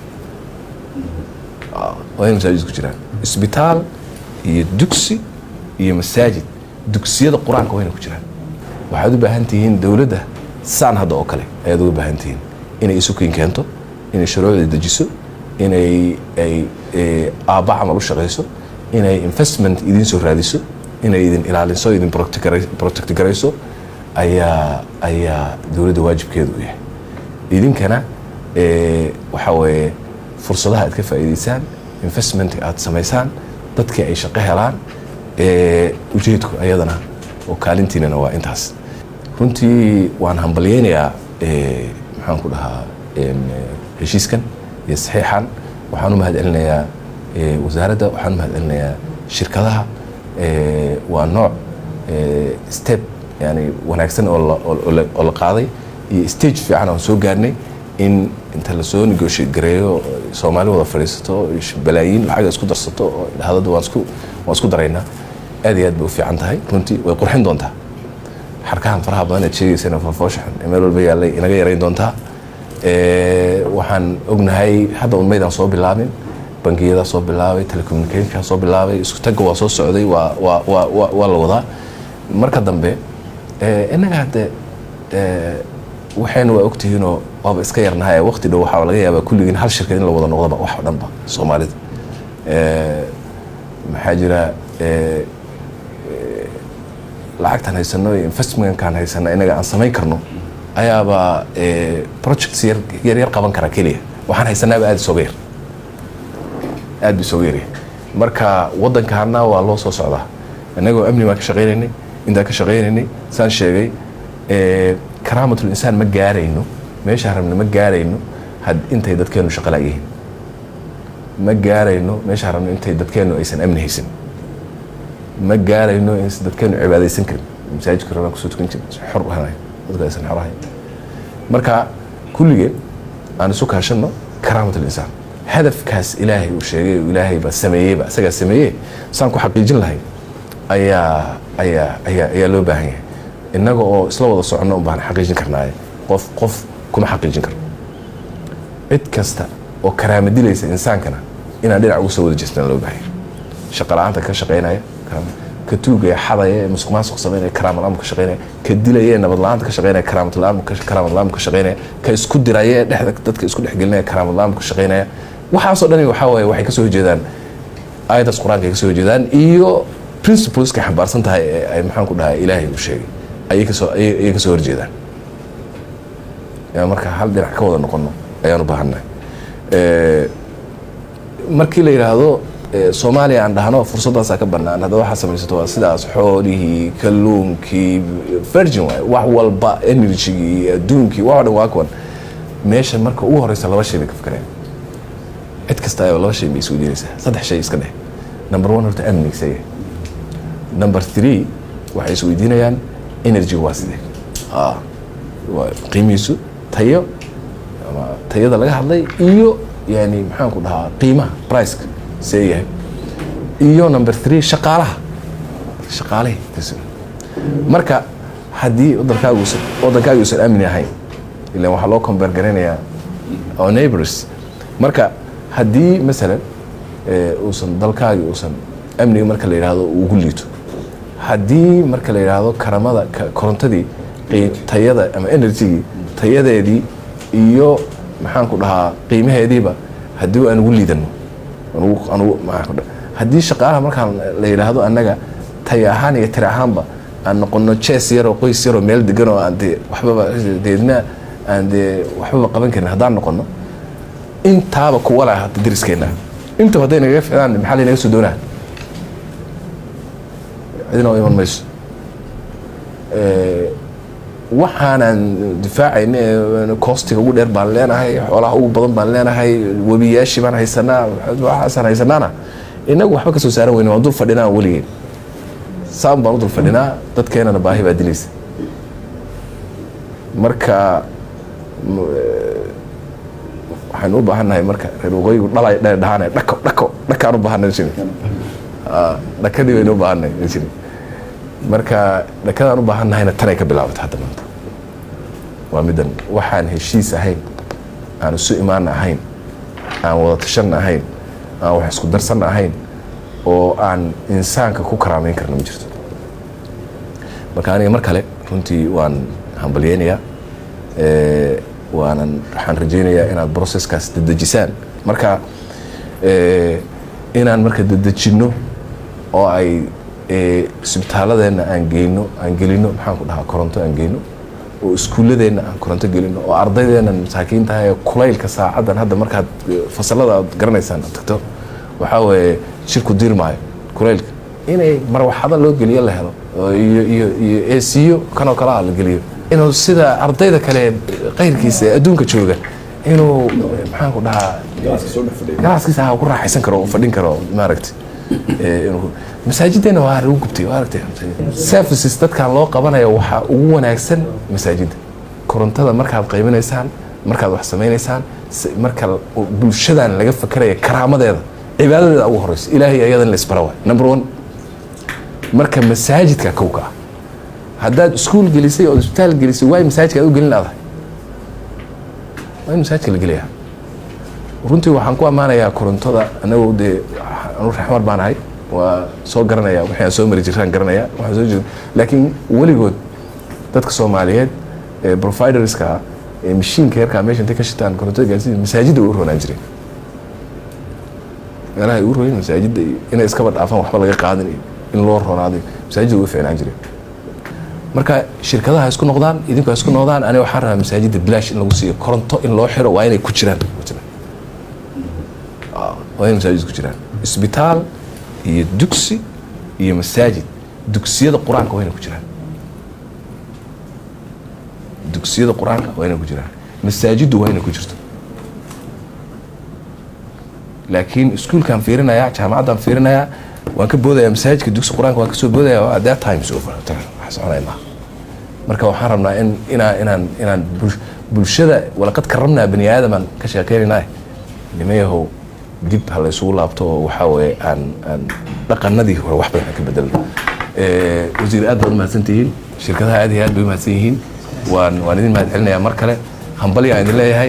Ah, waa inay masaajid ku jiraan isbitaal iyo dugsi iyo masaajid dugsiyada qur-aanka waa inay ku jiraan waxaad u baahan tihiin dowladda saan hadda oo kale ayaad uga baahan tihiin inay isukin keento inay shuruucda dejiso inay ay eh, aabba camal u shaqayso inay investment idiin soo raadiso inay idin ilaaliso idin protect- protect garayso ayaa ayaa dowladda waajibkeedu u yahay idinkana eh, waxa weeye fursadaha aad ka faa'iidaysaan investment aad samaysaan dadkii ay shaqo helaan eh, ujeedku ayadana oo kaalintiinana waa intaas runtii waan hambalyeynayaa eh, maxaan ku dhahaa em, eh, heshiiskan iyo saxiixan waxaan u mahad celinayaa eh, wasaaradda waxaan u mahad celinayaa shirkadaha eh, waa nooc eh, step yani wanaagsan oo la- oo- oo la- oo la qaaday iyo stage fiican aan soo gaarnay in inta lasoo negotiate gareeyo soomaali wada fadhiisato ish- balaayiin lacaga isku darsato oo dhahadada waan isku waan isku daraynaa aad iyo aad bay u fiican tahay runtii way qurxin doontaa xarkahan faraha badan aad sheegaysana fofooshaxan ee meel walba yaallay inaga yarayn doontaa Eh, waxaan ognahay hadda un maydaan soo bilaabin bangiyadaa soo bilaabay telecommunicationkaa soo bilaabay isku tagga waa soo socday waa waa waa waa waa la wadaa marka dambe eh, innaga hadde eh, waxayna waa ogtihiinoo waaba iska yarnahay waqti dhow waxaa laga yaabaa kulligiin hal shirkad in la wada noqdaba wax oo dhanba soomaalida Eh, maxaa jira eh, eh, lacagtaan haysano iyo investmentkaan haysana inaga aan samayn karno ayaaba eh, projects yar yar yar qaban kara keliya waxaan haysanaaba aad isooga yar aad bu isooga yaryahay marka waddankaana waa loo soo socdaa innagoo amni baan ka shaqaynaynay intaan ka shaqaynaynay saan sheegay eh, karaamatul insaan ma gaarayno meeshaan rabna ma gaarayno had intay dadkeenu shaqo la'yihiin ma gaarayno meeshaan rabno intay dadkeenu aysan amni haysan ma gaarayno in dadkeenu cibaadaysan karin masaajidka rabaan kusoo tukan jirin xor ahayn dadka aysan xor ahayn marka kulligeen aan isu kaashanno karaamatul insaan hadafkaas ilaahay uu sheegay oo ilaahay baa sameeyeyba isagaa sameeyey saan ku xaqiijin lahay ayaa ayaa ayaa ayaa loo baahan yahay innaga oo isla wada soconno un baan xaqiijin karnaaye qof qof kuma xaqiijin karno cid kasta oo karaama dilaysa insaankana inaan dhinac uga soo wada jeestaan loo baahan yahay shaqa la'aanta ka shaqaynaya karaama- ka tuugaya xadaya ee musuq maasuq samaynaya karaamad la'aan ka shaqaynaya ka dilaya ee nabad la'aanta ka shaqaynaya karaamad la'aan ka karaamad la'aan ka shaqaynaya ka isku diraya ee dhexda dadka isku dhexgelinaya karaamad la'aan ka shaqaynaya waxaasoo dhani waxaa waaye waxay kasoo horjeedaan aayadaas qur-aanka ay kasoo horjeedaan iyo principleska xambaarsan tahay ee ay maxaan ku dhahay ilaahay uu sheegay ayay kasoo ayay ayay kasoo horjeedaan yaa marka hal dhinac ka wada noqono ayaan u baahannahay Eh, markii la yidhaahdo eh, soomaaliya aan dhahno fursaddaasaa ka bannaan hadda waxaa samaysato waa sidaas xoolihii kalluunkii virgin waay wax walba energygii adduunkii wax oo dhan waa kuwan meesha marka ugu horeysa laba shay bay ka fikireen cid kasta ayaba laba shay bay isku diinaysaa saddex shay iska dheh number one horta amniga isaga number three waxay isweydiinayaan energy waa sidee Ah, waa qiimihiisu tayo ama tayada laga hadlay iyo yani maxaan ku dhahaa qiimaha priceka see yahay iyo number three shaqaalaha shaqaalihii kas- marka haddii wadankaagu usan wadankaagu usan amni ahayn ilan waxaa loo compare garaynayaa our neighbors marka haddii masalan eh, uusan dalkaagi uusan amniga marka la yidhaahdo uu ugu liito haddii marka la yidhaahdo karamada ka- korontadii qii- tayada ama energygii tayadeedii iyo maxaan ku dhahaa qiimaheediiba haddii aan ugu liidano anugu anugu maxaan ku dhaha- haddii shaqaalaha markaan la yidhaahdo annaga tay ahaan iyo tiri ahaanba aan noqono jees yaroo qoys yaroo meel degan oo aan dee waxbaba deedna aan dee waxbaba qaban karin haddaan noqono intaaba kuwa laha hadda deriskeenna intaba hadday nagaga ficdaan maxaa laynaga soo doonaa cidina oo iman mayso Eh, waxaanan difaacayna ee koostiga ugu dheer baan leenahay xoolaha ugu badan baan leenahay webiyaashii baan haysanaa waxaasaan haysanaana inagu waxba ka soo saaran weyne waan dul fadhinaa weligeen saan baan u dul fadhinaa dadkeenana baahi baa dilaysa marka m- eh, waxaynu u baahannahay marka reer waqooyigu dhalay dhe dhahaanay dhako dhako dhakaan u baahanay jiri dhakadii baynu u baahanay jiri marka dhakadaan u baahannahayna tanay ka bilaabatay hadda maanta waa middan waxaan heshiis ahayn aan isu imaan ahayn aan wada tashan ahayn aan wax isku darsan ahayn oo aan insaanka ku karaamayn karna ma jirto marka aniga mar kale runtii waan hambalyeynayaa Eh, waanan waxaan rajaynayaa inaad processkaas dedejisaan marka eh, inaan marka dedejinno oo ay eh, isbitaaladeenna aan geyno aan gelino maxaan ku dhahaa koronto aan geyno oo iskuulladeenna aan koronto gelino oo ardaydeennan masaakiinta ee kulaylka saacaddan hadda markaad eh, fasalada aad garanaysaan aad tagto waxaa weeye shirku diirmaayo kulaylka inay marwaxado loo geliyo la helo oo iyo iyo iyo eesiyo kanoo kale ah la geliyo inuu sida ardayda kale qayrkiisa ee adduunka jooga inuu maxaan ku dhahaa galaaskiisa ha ku raaxaysan karo oo fadhin karo maaragtay Eh, inuu- masaajiddeena waa lagu gubtay waa aragtay services dadkan loo qabanayo waxaa ugu wanaagsan masaajidda korontada markaad qaybinaysaan markaad wax samaynaysaan si- marka l- bulshadan laga fakaraya karaamadeeda cibaadadeeda ugu horeysa ilaahay ayadan la isbara waay number one marka masaajidka kowka ah haddaad iskuul gelisay oo isbitaal gelisay waay masaajidka aad u gelin laadahay waa in masaajidka la geliyaa runtii waxaan ku ammaanayaa korontada anagoo dee anu raxmar baan ahay waa soo garanaya wixii aan soo mari jiraan garanaya waxaan soo jir laakiin weligood dadka soomaaliyeed ee providerska ah ee mashiinka yarkaa meesha intay ka shitaan korontada gaarsiin masaajidda way u roonaan jireen meelaha ay u royin masaajidda iyo inay iskaba dhaafaan waxba laga qaadin iyo in loo roonaaday masaajidda way u fiicnaan jireen marka shirkadaha isku noqdaan idinku ha isku noqdaan aniga waxaan rabaa masaajidda bilaash in lagu siiyo koronto in loo xiro waa inay ku jiraan Ah, waa inay masaajid ku jiraan isbitaal iyo dugsi iyo masaajid dugsiyada qur-aanka waa inay ku jiraan dugsiyada qur-aanka waa inay ku jiraan masaajiddu waa inay ku jirto laakiin iskuulkaan fiirinayaa jaamacaddaan fiirinayaa waan ka boodayaa masaajidka dugsi qur-aanka waan kasoo boodayaa at that time is over wax soconaya maaha marka waxaan rabnaa in inaan inaan inaan bul- bulshada walaqad karramnaa bani aadamaan ka sheekeynaynaa nimayahow dib ha la isugu laabto oo waxaa weeye aan aan dhaqanadii hore wax badan aan ka bedelno Eh, wasiir aad baad u mahadsantihiin shirkadaha aad iyo aad bay u mahadsan yihiin waan waan idin mahad celinayaa mar kale hambali aan idin leeyahay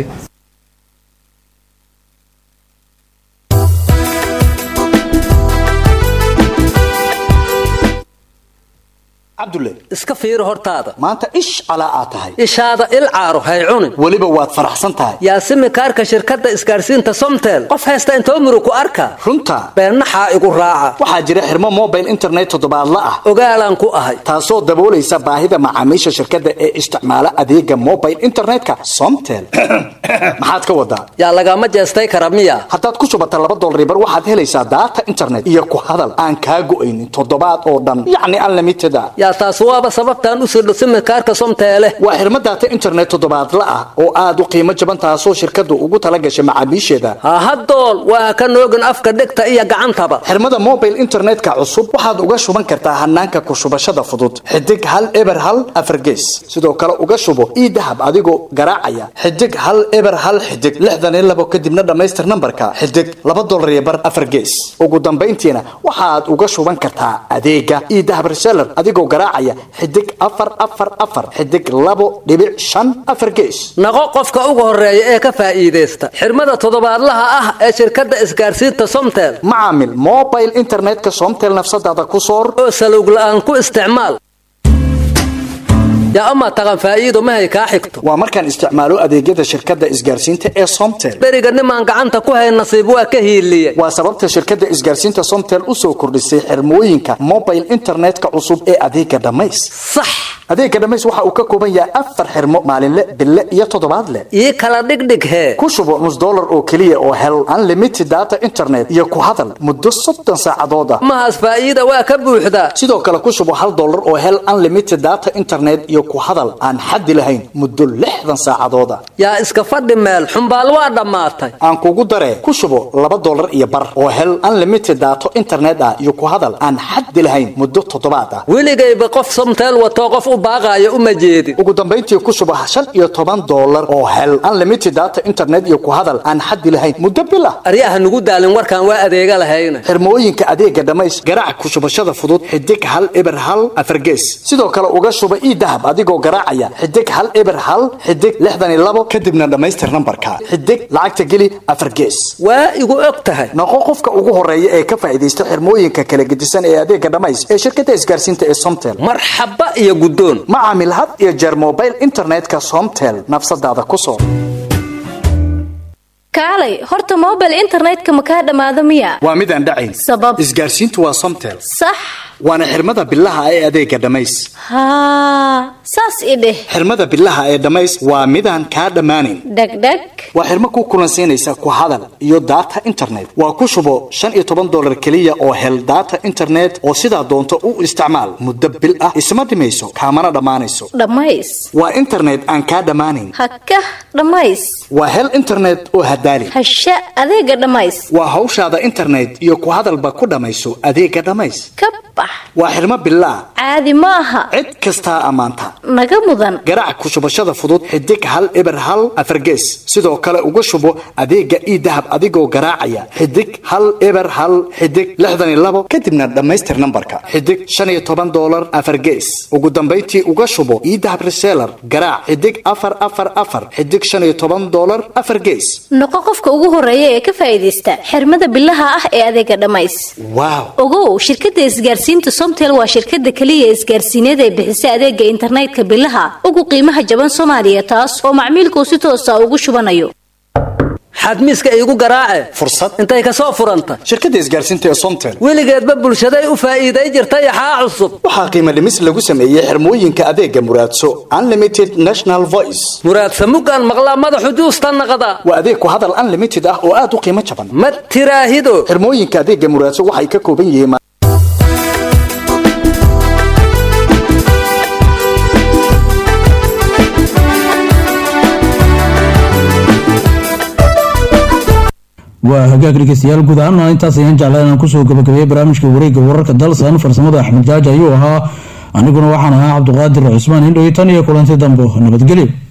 cabdulle iska fiiri hortaada maanta ish calaa aad tahay ishaada il caaro hay cunin weliba waad faraxsan tahay yaasimi kaarka shirkadda isgaarsiinta somtel qof haysta intoo muru ku arka runta beennaxaa igu raaca waxaa jira xirmo mobile internet toddobaadla ah ogaalaan ku ahay taasoo daboolaysa baahida macaamiisha shirkadda ee isticmaala adeega mobile internetka somtel maxaad ka wadaa yaa lagama jeestay kara miya haddaad ku shubata laba dolaribar waxaad helaysaa daata internet iyo ku hadal aan kaa go'aynin toddobaad oo dhan yacni unlimited ah yaa taas waaba sababtaan u sirdho simikaarka somteele waa xirmo daata internet toddobaadla ah oo aad u qiimo jaban taasoo shirkaddu ugu tala gashay macaamiisheeda hahadool waa ka noogin afka dhegta iyo gacantaba xirmada mobile internetka cusub waxaad uga shuban kartaa hanaanka ku shubashada fudud xidig hal eber hal afargees sidoo kale uga shubo ii dahab adigoo garaacaya xidig hal eber hal xidig lixdan iyo labo kadibna dhammaystir nambarka xidig laba dolar iyo bar afargees ugu dambayntiina waxaad uga shuban kartaa adeega ii dahab reseller adigoo garaacaya xidig afar afar afar xidig labo dhibic shan afar gees naqo qofka ugu horeeya ee ka faa'iidaysta xirmada toddobaadlaha ah ee shirkadda isgaarsiinta somtel macaamil mobile internetka somtel nafsadaada ku soor oo salowg la'aan ku isticmaal yaa ama taqan faa'iido mahay kaa xigto waa markaan isticmaalo adeegyada shirkadda isgaarsiinta ee somtel beriga nimaan gacanta ku hayn nasiib waa ka hiiliye waa sababta shirkadda isgaarsiinta somtel u soo kordhisay xirmooyinka mobile internetka cusub ee adeega dhammays sax adeega dhammays waxa uu ka kooban yahay afar xirmo maalinle bille iyo toddobaadle ii kala dhigdhig hee ku shubo nus dollar oo keliya oo hel unlimited data internet iyo ku hadal muddo soddon saacadood ah mahaas faa'iida waa ka buuxdaa sidoo kale ku shubo hal dollar oo hel unlimited data internet iyo ku hadal aan xaddi lahayn muddo lixdan saacadood ah yaa iska fadhi meel xumbaal waa dhammaatay aan kugu daree ku shubo laba dollar iyo bar oo hel unlimited data internet ah iyo ku hadal aan xaddi lahayn muddo toddobaad ah weligayba qof somteel watoo qof u baaqaaya uma jeedin ugu dambayntii ku shubo shan iyo toban dollar oo hel unlimited data internet iyo ku hadal aan xaddi lahayn muddo bil ah aryaha nugu daalin warkaan waa adeega lahayna xirmooyinka adeega dhammays garaac ku shubashada fudud xidig hal eber hal afargees sidoo kale uga shuba ii dahab adigoo garaacaya xidig hal eber hal xidig lixdan iyo labo kadibna dhammaystir nambarka xidig lacagta geli afargees waa igu og tahay noqo qofka ugu horeeya ee ka faa'iidaysta xirmooyinka kala gedisan ee adeega dhammays ee shirkadda isgaarsiinta ee somtel marxaba iyo guddoon ma caamil had iyo jeer mobile internetka somtel nafsadaada ku soo kaalay horta mobile internetka ma kaa dhammaado miya waa mid aan dhacayn sabab isgaarsiintu waa somtel sax waana xirmada bilaha ee adeega dhammays haa saas i dheh xirmada bilaha ee dhammays waa midaan kaa dhammaanayn dhegdheg waa xirmo ku kulansiinaysa ku hadal iyo data internet waa ku shubo shan iyo toban dollar keliya oo hel data internet oo sidaa doonto u isticmaal muddo bil ah isma dhimayso kaamana dhammaanayso dhammays waa internet aan kaa dhammaanayn hakah dhammays waa hel internet oo hadaali hasha adeega dhammays waa hawshaada internet iyo ku hadalba ku dhammayso adeega dhammays ka bax waa xirmo bilaa caadi ma aha cid kastaa ammaanta naga mudan garaac ku shubashada fudud xidig hal eber hal afargees sidoo kale uga shubo adeega ii dahab adigoo garaacaya xidig hal eber hal xidig lixdan iyo labo kadibna dhammaystir nambarka xidig shan iyo toban dollar afargees ugu dambayntii uga shubo ii dahab reseller garaac xidig afar afar afar xidig shan iyo toban dollar afar gees noqo qofka ugu horeeya ee ka faa'iidaysta xirmada bilaha ah ee adeega dhammays waaw ogow shirkadda isgaarsiinta somtel waa shirkadda keliya isgaarsiineed ee bixisa adeega internetka bilaha ugu qiimaha jaban soomaaliya taas oo macmiilkuu si toosa ugu shubanayo xadmiiska iigu garaace fursad intay ka soo furanta shirkadda isgaarsiinta ee somtel weligeedba bulshaday u faa'iiday jirta yaxaa cusub waxaa qiimo dhimis lagu sameeyey xirmooyinka adeega muraadso unlimited national voice muraadsa mugaan maqlaa madaxu juusta naqda waa adeeg ku hadal unlimited ah oo aad u qiimo jaban ma tiraahido xirmooyinka adeega muraadso waxay ka kooban yihiin waa hagaag dhegeystayaal guud ahaan intaas ayaan jeclaa inaan kusoo gabagabeeyey barnaamijka wareegga wararka dalsan farsamada axmed jaaji ayuu ahaa aniguna waxaan ahaa cabduqaadir cusmaan indhoy tan iyo kulanti dambo nabadgelyo